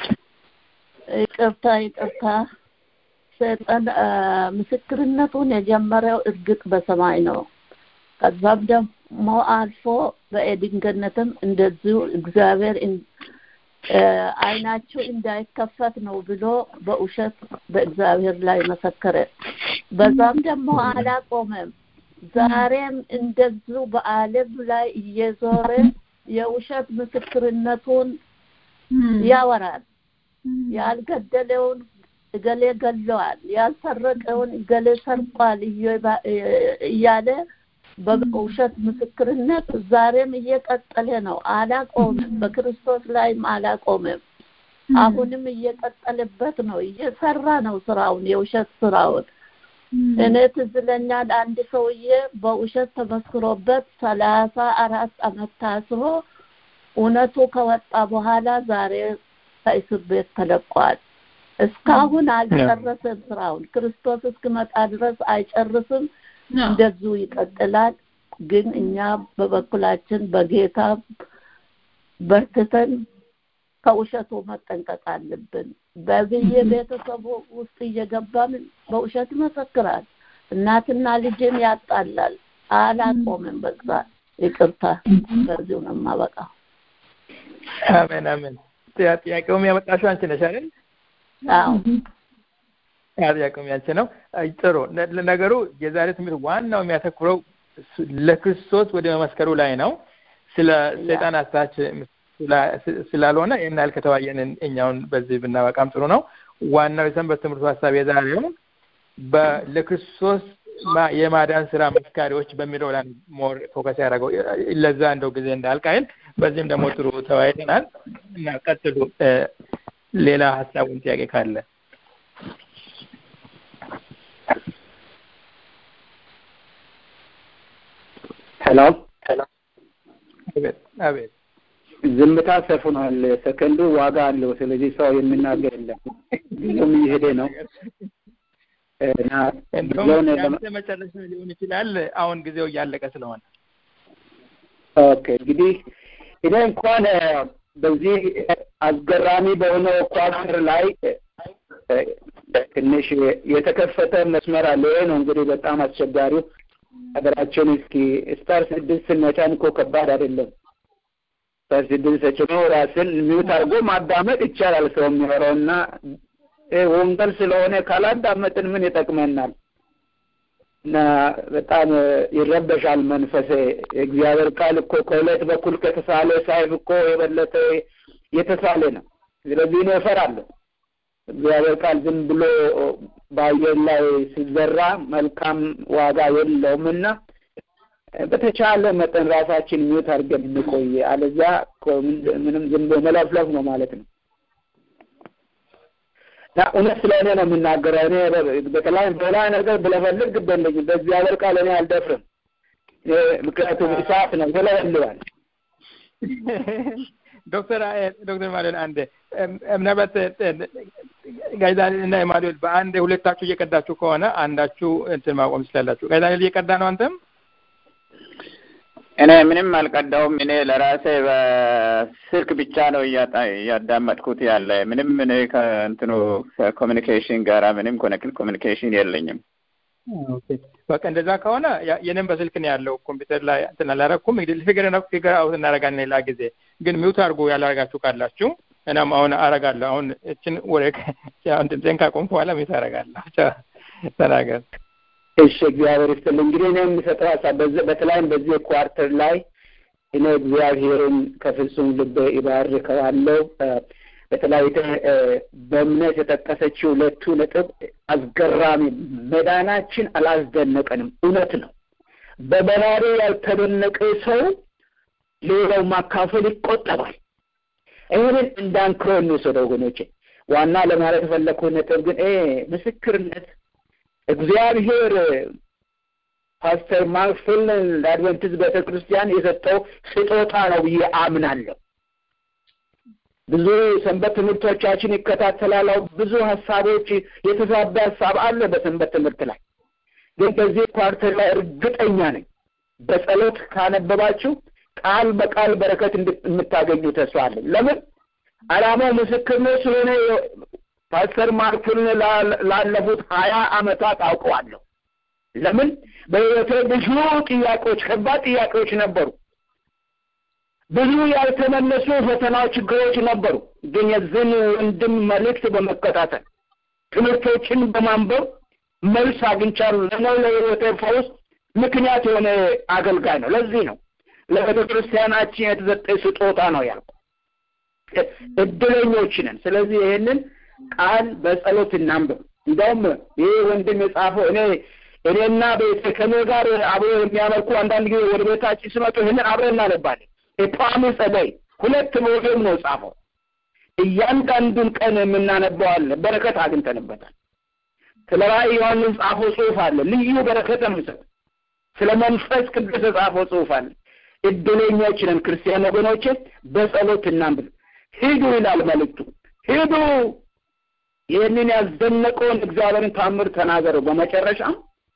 ይቅርታ ይቅርታ። ሰይጣን ምስክርነቱን የጀመረው እርግጥ በሰማይ ነው። ከዛም ደግሞ አልፎ በኤድን ገነትም እንደዚሁ እግዚአብሔር አይናቸው እንዳይከፈት ነው ብሎ በውሸት በእግዚአብሔር ላይ መሰከረ። በዛም ደግሞ አላቆመም። ዛሬም እንደዚሁ በዓለም ላይ እየዞረ የውሸት ምስክርነቱን ያወራል። ያልገደለውን እገሌ ገለዋል፣ ያልሰረቀውን እገሌ ሰርቋል እያለ በውሸት ምስክርነት ዛሬም እየቀጠለ ነው። አላቆምም። በክርስቶስ ላይም አላቆምም። አሁንም እየቀጠለበት ነው። እየሰራ ነው ስራውን፣ የውሸት ስራውን። እኔ ትዝ ይለኛል አንድ ሰውዬ በውሸት ተመስክሮበት ሰላሳ አራት አመት ታስሮ እውነቱ ከወጣ በኋላ ዛሬ ከእስር ቤት ተለቋል። እስካሁን አልጨረሰም ስራውን። ክርስቶስ እስክመጣ ድረስ አይጨርስም። እንደዚሁ ይቀጥላል። ግን እኛ በበኩላችን በጌታ በርትተን ከውሸቱ መጠንቀቅ አለብን። በብዬ ቤተሰቡ ውስጥ እየገባን በውሸት ይመሰክራል። እናትና ልጅን ያጣላል። አላቆምም። በዛ ይቅርታ፣ በዚሁ ነው የማበቃው። አሜን አሜን። ጥያቄውም ያመጣሽው አንቺ ነሽ አይደል? አዎ ጥያቄውም ያንቺ ነው። ጥሩ ነገሩ የዛሬ ትምህርት ዋናው የሚያተኩረው ለክርስቶስ ወደ መመስከሩ ላይ ነው። ስለ ሰይጣን አሳች ስላልሆነ ይህን ያህል ከተወያየን እኛውን በዚህ ብናበቃም ጥሩ ነው። ዋናው የሰንበት ትምህርቱ ሀሳብ የዛሬው ለክርስቶስ የማዳን ስራ መስካሪዎች በሚለው ላይ ሞር ፎከስ ያደረገው ለዛ እንደው ጊዜ እንዳልቃይል በዚህም ደግሞ ጥሩ ተወያይተናል እና ቀጥሉ። ሌላ ሀሳቡን ጥያቄ ካለ ሄሎ አቤት አቤት ዝምታ ሰፍኗል። ሰከንዱ ዋጋ አለው። ስለዚህ ሰው የሚናገር የለም። ጊዜውም እየሄደ ነው እና እንደውም ያንተ መጨረሻ ሊሆን ይችላል። አሁን ጊዜው እያለቀ ስለሆነ ኦኬ። እንግዲህ እኔ እንኳን በዚህ አስገራሚ በሆነው ኳስር ላይ ትንሽ የተከፈተ መስመር አለ። ይሄ ነው እንግዲህ በጣም አስቸጋሪው። ሀገራችን እስኪ ስታር ስድስት ስንመጫን እኮ ከባድ አይደለም። ስታር ስድስት ተጭኖ ራስን ሚውት አድርጎ ማዳመጥ ይቻላል ሰው የሚኖረው እና ወንጌል ስለሆነ ካላዳመጥን ምን ይጠቅመናል? እና በጣም ይረበሻል መንፈሴ። የእግዚአብሔር ቃል እኮ ከሁለት በኩል ከተሳለ ሳይፍ እኮ የበለጠ የተሳለ ነው። ስለዚህ እኔ እፈራለሁ። እግዚአብሔር ቃል ዝም ብሎ በአየር ላይ ሲዘራ መልካም ዋጋ የለውም እና በተቻለ መጠን ራሳችን ሚውት አድርገን እንቆይ። አለዚያ ምንም ዝም ብሎ መለፍለፍ ነው ማለት ነው። እና እውነት ስለ እኔ ነው የምናገረው። እኔ በተለይ በላ ነገር ብለፈልግ ግበለኝ በእግዚአብሔር ቃል እኔ አልደፍርም። ምክንያቱም እሳት ነው ይለበልባል። ዶክተር ዶክተር ማኑኤል አንድ ምናልባት ጋይዳኒል እና ኢማኑኤል በአንድ ሁለታችሁ እየቀዳችሁ ከሆነ አንዳችሁ እንትን ማቆም ትችላላችሁ። ጋይዳኒል እየቀዳ ነው አንተም? እኔ ምንም አልቀዳውም። እኔ ለራሴ በስልክ ብቻ ነው እያዳመጥኩት ያለ። ምንም እኔ ከእንትኑ ከኮሚኒኬሽን ጋራ ምንም ኮሚኒኬሽን የለኝም። በቃ እንደዛ ከሆነ የኔም በስልክ ነው ያለው። ኮምፒውተር ላይ እንትን አላረኩም። እንግዲህ ፊገር ፊገር አውት እናደርጋለን ሌላ ጊዜ። ግን ሚውት አድርጎ ያላረጋችሁ ካላችሁ እናም አሁን አረጋለሁ። አሁን እችን ወሬ አሁን ድምፄን ካቆምኩ በኋላ ሚውት አረጋለሁ። ተናገር። እሺ እግዚአብሔር ይስጥልኝ። እንግዲህ እኔ የምሰጠው ሀሳብ በተለይም በዚህ ኳርተር ላይ እኔ እግዚአብሔርን ከፍጹም ልቤ ይባርከዋለሁ። በተለይ በእምነት የጠቀሰችው ሁለቱ ነጥብ አስገራሚ፣ መዳናችን አላስደነቀንም። እውነት ነው። በበራሪ ያልተደነቀ ሰው ሌላው ማካፈል ይቆጠባል። ይህንን እንዳንክሮ እንውሰደው ወገኖቼ። ዋና ለማለት የፈለግኩት ነጥብ ግን ምስክርነት እግዚአብሔር ፓስተር ማክፍል ለአድቨንቲስት ቤተ ክርስቲያን የሰጠው ስጦታ ነው ብዬ አምናለሁ። ብዙ ሰንበት ትምህርቶቻችን ይከታተላል። ብዙ ሀሳቦች የተዛባ ሀሳብ አለ በሰንበት ትምህርት ላይ ግን በዚህ ኳርተር ላይ እርግጠኛ ነኝ በጸሎት ካነበባችሁ ቃል በቃል በረከት የምታገኙ ተስፋ አለኝ። ለምን ዓላማው ምስክርነት ስለሆነ ፓስተር ማርክን ላለፉት ሀያ አመታት አውቀዋለሁ። ለምን በህይወቴ ብዙ ጥያቄዎች፣ ከባድ ጥያቄዎች ነበሩ። ብዙ ያልተመለሱ ፈተና ችግሮች ነበሩ። ግን የዝን ወንድም መልእክት በመከታተል ትምህርቶችን በማንበብ መልስ አግኝቻለሁ። ለነው ለህይወቴ ፈውስ ምክንያት የሆነ አገልጋይ ነው። ለዚህ ነው ለቤተ ክርስቲያናችን የተሰጠ ስጦታ ነው ያልኩ። እድለኞች ነን። ስለዚህ ይሄንን ቃል በጸሎት እናንብብ። እንደውም ይህ ወንድም የጻፈው እኔ እኔና ቤተ ከኔ ጋር አብሮ የሚያመልኩ አንዳንድ ጊዜ ወደ ቤታችን ሲመጡ ይህንን አብረን እናነባለን። የጳሚ ጸደይ ሁለት ሞዴም ነው ጻፈው። እያንዳንዱን ቀን የምናነበው አለ። በረከት አግኝተንበታል። ስለ ራእይ ዮሐንስ ጻፈው ጽሑፍ አለ። ልዩ በረከት የምሰጥ ስለ መንፈስ ቅዱስ የጻፈው ጽሑፍ አለ። እድለኞች ነን ክርስቲያን ወገኖቼ፣ በጸሎት እናንብብ። ሂዱ ይላል መልእክቱ። ሂዱ ይህንን ያስደነቀውን እግዚአብሔርን ታምር ተናገረው። በመጨረሻም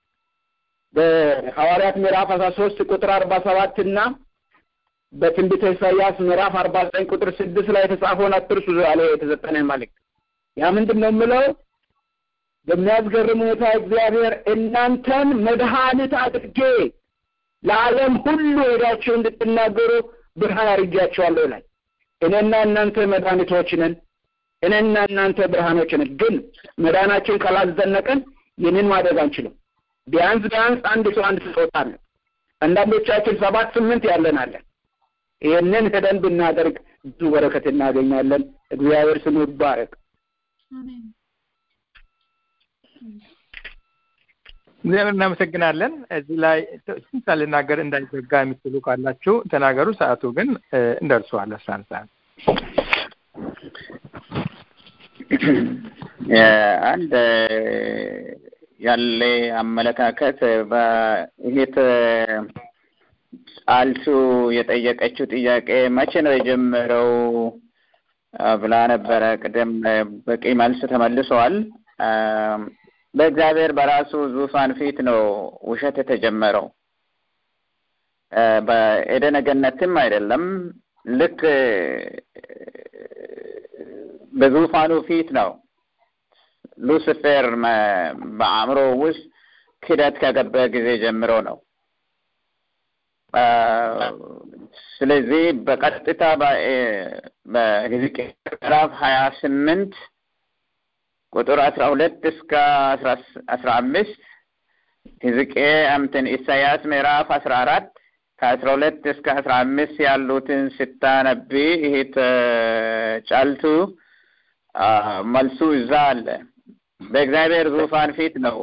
በሐዋርያት ምዕራፍ አስራ ሶስት ቁጥር አርባ ሰባት እና በትንቢተ ኢሳያስ ምዕራፍ አርባ ዘጠኝ ቁጥር ስድስት ላይ የተጻፈውን አትርሱ ያለ የተሰጠንን መልእክት ያ ምንድን ነው የምለው? በሚያስገርም ሁኔታ እግዚአብሔር እናንተን መድኃኒት አድርጌ ለዓለም ሁሉ ሄዳችሁ እንድትናገሩ ብርሃን አድርጌያቸዋለሁ ይላል። እኔና እናንተ መድኃኒቶች ነን። እኔና እናንተ ብርሃኖች ነን። ግን መዳናችን ካላስደነቀን ይህንን ማድረግ አንችልም። ቢያንስ ቢያንስ አንድ ሰው አንድ ስጦታ አለ። አንዳንዶቻችን ሰባት ስምንት ያለን አለን። ይህንን ሄደን ብናደርግ ብዙ በረከት እናገኛለን። እግዚአብሔር ስሙ ይባረክ። እግዚአብሔር እናመሰግናለን። እዚህ ላይ ስንት ልናገር እንዳይዘጋ የምትሉ ካላችሁ ተናገሩ። ሰዓቱ ግን እንደርሷል። አስራ አንድ ሰዓት አንድ ያለ አመለካከት በእህት ጫልቱ የጠየቀችው ጥያቄ መቼ ነው የጀመረው ብላ ነበረ። ቅድም በቂ መልስ ተመልሰዋል። በእግዚአብሔር በራሱ ዙፋን ፊት ነው ውሸት የተጀመረው። በኤደነ ገነትም አይደለም። ልክ በዙፋኑ ፊት ነው ሉሲፌር በአእምሮ ውስጥ ክደት ከገባ ጊዜ ጀምሮ ነው። ስለዚህ በቀጥታ በሕዝቅኤል ምዕራፍ ሀያ ስምንት ቁጥር አስራ ሁለት እስከ አስራ አምስት ሕዝቅኤል እንትን ኢሳያስ ምዕራፍ አስራ አራት ከአስራ ሁለት እስከ አስራ አምስት ያሉትን ስታነቢ ይሄት ጫልቱ መልሱ እዛ አለ። በእግዚአብሔር ዙፋን ፊት ነው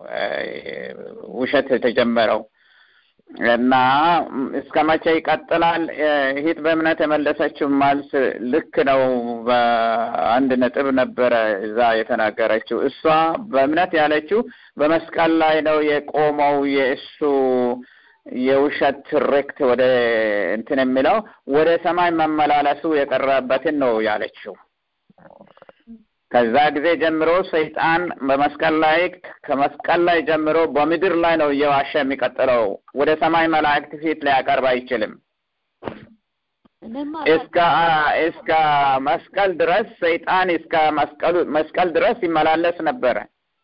ውሸት የተጀመረው እና እስከ መቼ ይቀጥላል? ይሄት በእምነት የመለሰችው መልስ ልክ ነው። በአንድ ነጥብ ነበረ እዛ የተናገረችው። እሷ በእምነት ያለችው በመስቀል ላይ ነው የቆመው የእሱ የውሸት ትርክት ወደ እንትን የሚለው ወደ ሰማይ መመላለሱ የቀረበትን ነው ያለችው። ከዛ ጊዜ ጀምሮ ሰይጣን በመስቀል ላይ ከመስቀል ላይ ጀምሮ በምድር ላይ ነው እየዋሸ የሚቀጥለው። ወደ ሰማይ መላእክት ፊት ሊያቀርብ አይችልም። እስከ እስከ መስቀል ድረስ ሰይጣን እስከ መስቀሉ መስቀል ድረስ ይመላለስ ነበረ።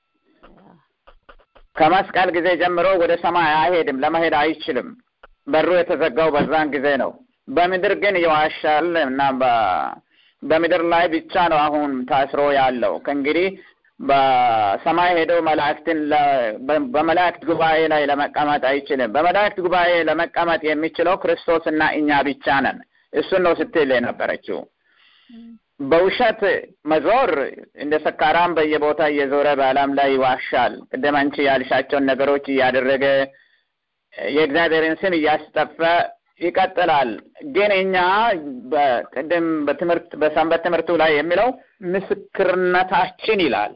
ከመስቀል ጊዜ ጀምሮ ወደ ሰማይ አይሄድም፣ ለመሄድ አይችልም። በሩ የተዘጋው በዛን ጊዜ ነው። በምድር ግን ይዋሻል እና በምድር ላይ ብቻ ነው አሁን ታስሮ ያለው። ከእንግዲህ በሰማይ ሄደው መላእክትን በመላእክት ጉባኤ ላይ ለመቀመጥ አይችልም። በመላእክት ጉባኤ ለመቀመጥ የሚችለው ክርስቶስ እና እኛ ብቻ ነን። እሱን ነው ስትል የነበረችው። በውሸት መዞር እንደ ሰካራም በየቦታ እየዞረ በዓለም ላይ ይዋሻል። ቅድም አንቺ ያልሻቸውን ነገሮች እያደረገ የእግዚአብሔርን ስም እያስጠፈ ይቀጥላል። ግን እኛ በቅድም በትምህርት በሰንበት ትምህርቱ ላይ የሚለው ምስክርነታችን ይላል።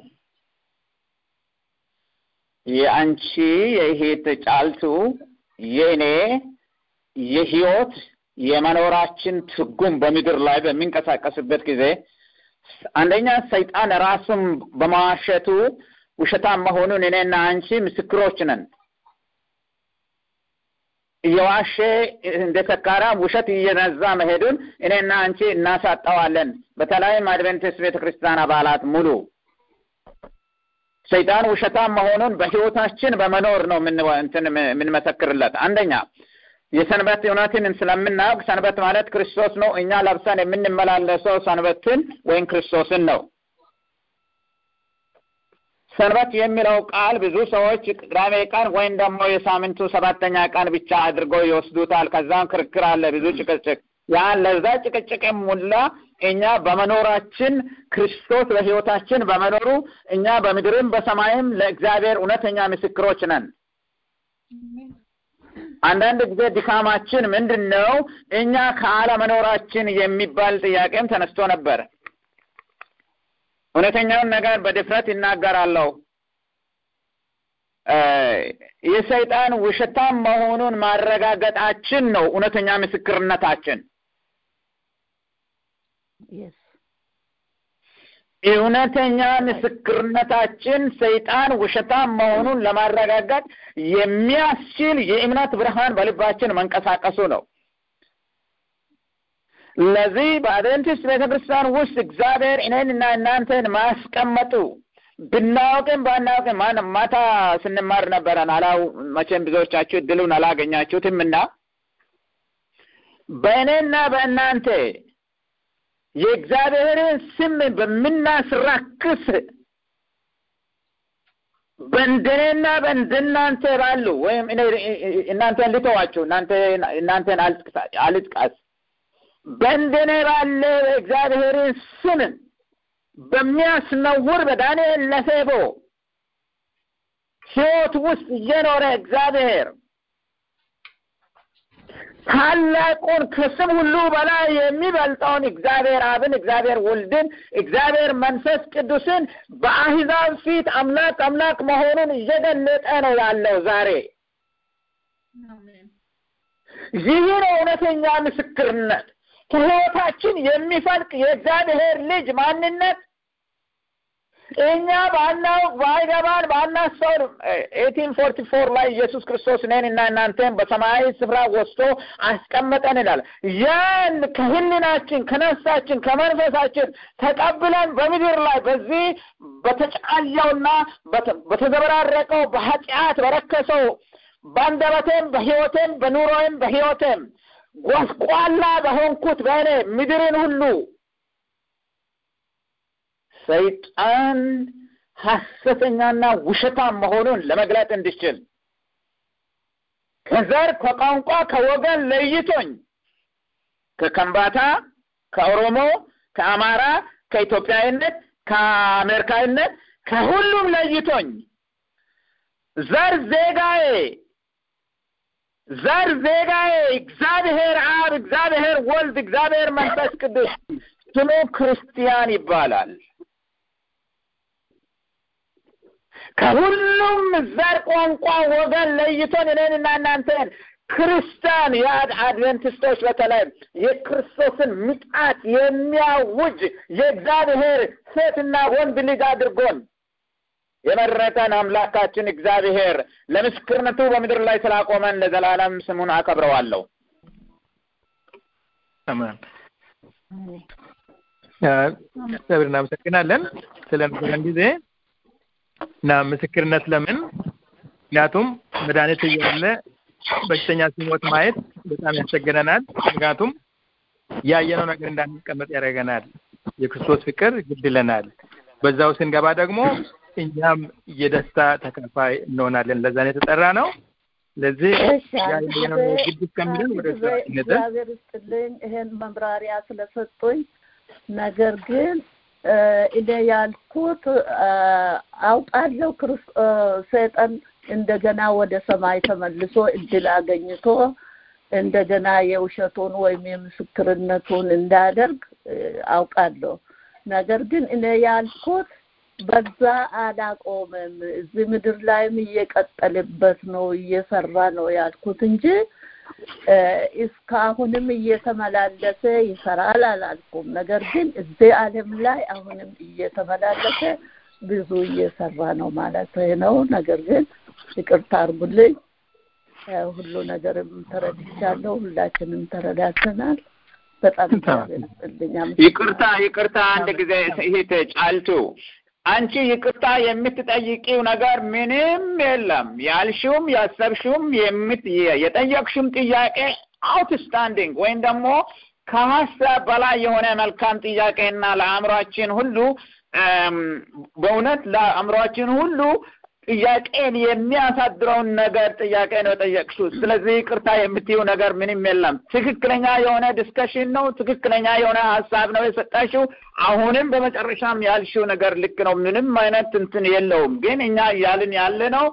የአንቺ የእህት ጫልቱ የእኔ የህይወት የመኖራችን ትርጉም በምድር ላይ በሚንቀሳቀስበት ጊዜ አንደኛ ሰይጣን ራሱን በመዋሸቱ ውሸታም መሆኑን እኔና አንቺ ምስክሮች ነን። እየዋሸ እንደ ሰካራም ውሸት እየነዛ መሄዱን እኔና አንቺ እናሳጠዋለን። በተለይም አድቬንቲስት ቤተ ክርስቲያን አባላት ሙሉ ሰይጣን ውሸታም መሆኑን በህይወታችን በመኖር ነው እንትን የምንመሰክርለት። አንደኛ የሰንበት እውነትን ስለምናውቅ ሰንበት ማለት ክርስቶስ ነው። እኛ ለብሰን የምንመላለሰው ሰንበትን ወይም ክርስቶስን ነው። ሰንበት የሚለው ቃል ብዙ ሰዎች ቅዳሜ ቀን ወይም ደግሞ የሳምንቱ ሰባተኛ ቀን ብቻ አድርገው ይወስዱታል። ከዛም ክርክር አለ፣ ብዙ ጭቅጭቅ። ያን ለዛ ጭቅጭቅ ሙላ እኛ በመኖራችን ክርስቶስ በህይወታችን በመኖሩ እኛ በምድርም በሰማይም ለእግዚአብሔር እውነተኛ ምስክሮች ነን። አንዳንድ ጊዜ ድካማችን ምንድን ነው? እኛ ከአለመኖራችን የሚባል ጥያቄም ተነስቶ ነበር። እውነተኛውን ነገር በድፍረት ይናገራለሁ። የሰይጣን ውሸታም መሆኑን ማረጋገጣችን ነው እውነተኛ ምስክርነታችን። እውነተኛ ምስክርነታችን ሰይጣን ውሸታም መሆኑን ለማረጋገጥ የሚያስችል የእምነት ብርሃን በልባችን መንቀሳቀሱ ነው። ለዚህ በአድቨንቲስት ቤተ ክርስቲያን ውስጥ እግዚአብሔር እኔንና እናንተን ማስቀመጡ ብናውቅም ባናውቅም ማታ ስንማር ነበረን አላው መቼም ብዙዎቻችሁ እድሉን አላገኛችሁትም እና በእኔና በእናንተ የእግዚአብሔርን ስም በምናስራክስ በእንደኔና በእንደናንተ ባሉ ወይም እናንተን ልተዋችሁ እናንተን አልጥቀስ በእንደኔ ባለ እግዚአብሔርን ስም በሚያስነውር በዳንኤል ለፌቦ ሕይወት ውስጥ እየኖረ እግዚአብሔር ታላቁን ከስም ሁሉ በላይ የሚበልጠውን እግዚአብሔር አብን፣ እግዚአብሔር ወልድን፣ እግዚአብሔር መንፈስ ቅዱስን በአሕዛብ ፊት አምላክ አምላክ መሆኑን እየገለጠ ነው ያለው ዛሬ። ይህ ነው እውነተኛ ምስክርነት። ከሕይወታችን የሚፈልቅ የእግዚአብሔር ልጅ ማንነት እኛ ባናውቅ ባይገባን ባናስተውል ኤቲን ፎርቲ ፎር ላይ ኢየሱስ ክርስቶስ እኔን እና እናንተን በሰማያዊ ስፍራ ወስዶ አስቀመጠን ይላል። ያን ከህሊናችን ከነፍሳችን ከመንፈሳችን ተቀብለን በምድር ላይ በዚህ በተጫያውና በተዘበራረቀው በኃጢአት በረከሰው በአንደበቴም በሕይወቴም በኑሮዬም በሕይወቴም ጎስቋላ በሆንኩት በእኔ ምድርን ሁሉ ሰይጣን ሐሰተኛና ውሸታም መሆኑን ለመግለጥ እንድችል ከዘር ከቋንቋ ከወገን ለይቶኝ ከከምባታ ከኦሮሞ ከአማራ ከኢትዮጵያዊነት ከአሜሪካዊነት ከሁሉም ለይቶኝ ዘር ዜጋዬ ዘር ዜጋዬ እግዚአብሔር አብ እግዚአብሔር ወልድ እግዚአብሔር መንፈስ ቅዱስ ስሙ ክርስቲያን ይባላል። ከሁሉም ዘር፣ ቋንቋ፣ ወገን ለይቶን እኔንና እናንተን ክርስቲያን የአድቨንቲስቶች በተለይ የክርስቶስን ምጣት የሚያውጅ የእግዚአብሔር ሴትና ወንድ ልጅ አድርጎን የመረጠን አምላካችን እግዚአብሔር ለምስክርነቱ በምድር ላይ ስላቆመን ለዘላለም ስሙን አከብረዋለሁ። አሜን። እግዚአብሔር እናመሰግናለን ስለነበረን ጊዜ እና ምስክርነት ለምን ምክንያቱም መድኃኒት እያለ በሽተኛ ሲሞት ማየት በጣም ያስቸግረናል። ምክንያቱም ያየነው ነገር እንዳንቀመጥ ያደርገናል። የክርስቶስ ፍቅር ግድ ይለናል። በዛው ስንገባ ደግሞ እኛም የደስታ ተካፋይ እንሆናለን። ለዛ ነው የተጠራ ነው። ስለዚህ ያየነው ግድ እስከሚለን ወደ እግዚአብሔር ይስጥልኝ ይሄን መምራሪያ ስለሰጡኝ። ነገር ግን እኔ ያልኩት አውቃለሁ ሰይጣን እንደገና ወደ ሰማይ ተመልሶ እድል አገኝቶ እንደገና የውሸቱን ወይም የምስክርነቱን እንዳያደርግ አውቃለሁ። ነገር ግን እኔ ያልኩት በዛ አላቆመም። እዚህ ምድር ላይም እየቀጠልበት ነው እየሰራ ነው ያልኩት እንጂ እስካሁንም እየተመላለሰ ይሰራል አላልኩም። ነገር ግን እዚህ ዓለም ላይ አሁንም እየተመላለሰ ብዙ እየሰራ ነው ማለት ነው። ነገር ግን ይቅርታ አርጉልኝ። ሁሉ ነገርም ተረድቻለሁ። ሁላችንም ተረዳተናል። በጣም ይቅርታ ይቅርታ፣ አንድ ጊዜ ይሄ ጫልቱ አንቺ ይቅርታ የምትጠይቂው ነገር ምንም የለም። ያልሽውም ያሰብሽውም የጠየቅሽውም ጥያቄ አውትስታንዲንግ ወይም ደግሞ ከሀሳብ በላይ የሆነ መልካም ጥያቄና ለአእምሯችን ሁሉ በእውነት ለአእምሯችን ሁሉ ጥያቄን የሚያሳድረውን ነገር ጥያቄ ነው የጠየቅሽው። ስለዚህ ይቅርታ የምትይው ነገር ምንም የለም። ትክክለኛ የሆነ ዲስከሽን ነው። ትክክለኛ የሆነ ሀሳብ ነው የሰጠሽው። አሁንም በመጨረሻም ያልሽው ነገር ልክ ነው። ምንም አይነት እንትን የለውም። ግን እኛ እያልን ያለ ነው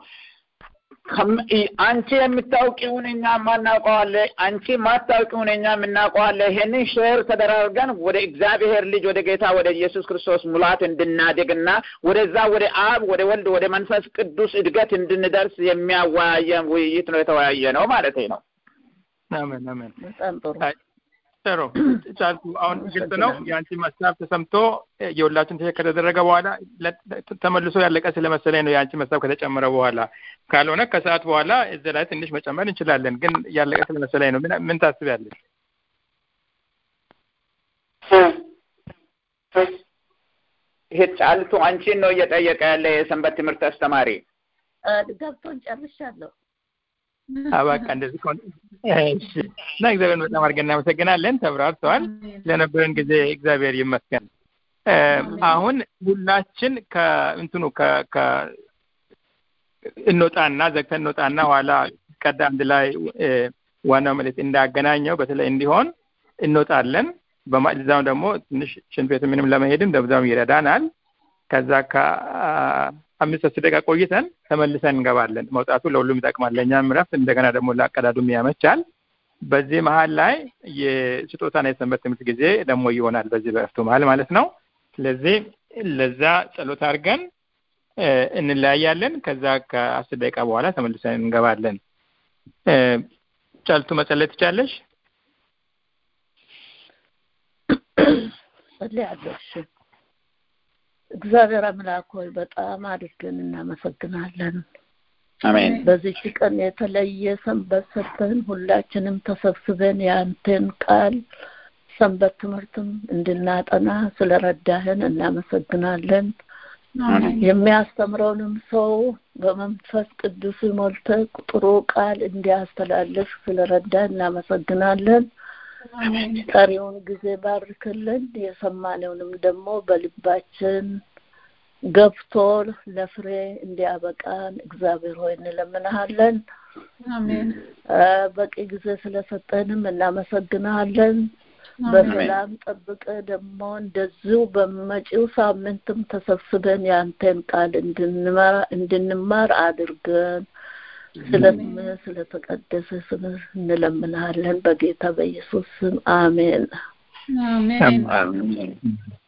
አንቺ የምታውቂውን እኛ ማናውቀዋለ፣ አንቺ ማታውቂውን እኛ የምናውቀዋለ። ይሄንን ሼር ተደራርገን ወደ እግዚአብሔር ልጅ ወደ ጌታ ወደ ኢየሱስ ክርስቶስ ሙላት እንድናድግና ወደዛ ወደ አብ ወደ ወልድ ወደ መንፈስ ቅዱስ እድገት እንድንደርስ የሚያወያየን ውይይት ነው የተወያየ ነው ማለት ነው። አሜን አሜን። በጣም ጥሩ ጥሩ ጫልቱ፣ አሁን ግልጽ ነው። የአንቺ ሀሳብ ተሰምቶ የሁላችን ትክክል ከተደረገ በኋላ ተመልሶ ያለቀ ስለመሰለኝ ነው የአንቺ ሀሳብ ከተጨመረ በኋላ። ካልሆነ ከሰዓት በኋላ እዚህ ላይ ትንሽ መጨመር እንችላለን፣ ግን ያለቀ ስለመሰለኝ ነው። ምን ታስቢያለሽ? ይሄ ጫልቱ አንቺን ነው እየጠየቀ ያለ የሰንበት ትምህርት አስተማሪ። ገብቶን ጨርሻለሁ። በቃ እንደዚህ ከሆነ እሺ። እና እግዚአብሔርን በጣም አድርገን እናመሰግናለን። ተብራርተዋል። ለነበረን ጊዜ እግዚአብሔር ይመስገን። አሁን ሁላችን ከእንትኑ ከ እንወጣና ዘግተን እንወጣና ኋላ ቀዳ አንድ ላይ ዋናው መልእክት እንዳገናኘው በተለይ እንዲሆን እንወጣለን። በዛም ደግሞ ትንሽ ሽንት ቤት ምንም ለመሄድም ደብዛም ይረዳናል። ከዛ ከአምስት አስር ደቂቃ ቆይተን ተመልሰን እንገባለን። መውጣቱ ለሁሉም ይጠቅማል፣ ለእኛም እረፍት፣ እንደገና ደግሞ ለአቀዳዱም ያመቻል። በዚህ መሀል ላይ የስጦታና የሰንበት ትምህርት ጊዜ ደግሞ ይሆናል፣ በዚህ በእረፍቱ መሀል ማለት ነው። ስለዚህ ለዛ ጸሎት አድርገን እንለያያለን። ከዛ ከአስር ደቂቃ በኋላ ተመልሰን እንገባለን። ጫልቱ መጸለይ ትቻለሽ? ጸልያለሁ። እሺ እግዚአብሔር አምላክ ሆይ በጣም አድርገን እናመሰግናለን። አሜን። በዚች ቀን የተለየ ሰንበት ሰጥተን ሁላችንም ተሰብስበን የአንተን ቃል ሰንበት ትምህርትም እንድናጠና ስለረዳህን እናመሰግናለን። የሚያስተምረውንም ሰው በመንፈስ ቅዱስ ሞልተ ጥሩ ቃል እንዲያስተላልፍ ስለረዳህ እናመሰግናለን። ቀሪውን ጊዜ ባርክልን። የሰማነውንም ደግሞ በልባችን ገብቶ ለፍሬ እንዲያበቃን እግዚአብሔር ሆይ እንለምንሃለን። በቂ ጊዜ ስለሰጠንም እናመሰግናለን። በሰላም ጠብቀ ደግሞ እንደዚሁ በመጪው ሳምንትም ተሰብስበን የአንተን ቃል እንድንማር አድርገን ስለ ስምህ ስለተቀደሰ ስም እንለምንሃለን በጌታ በኢየሱስ ስም አሜን። አሜን።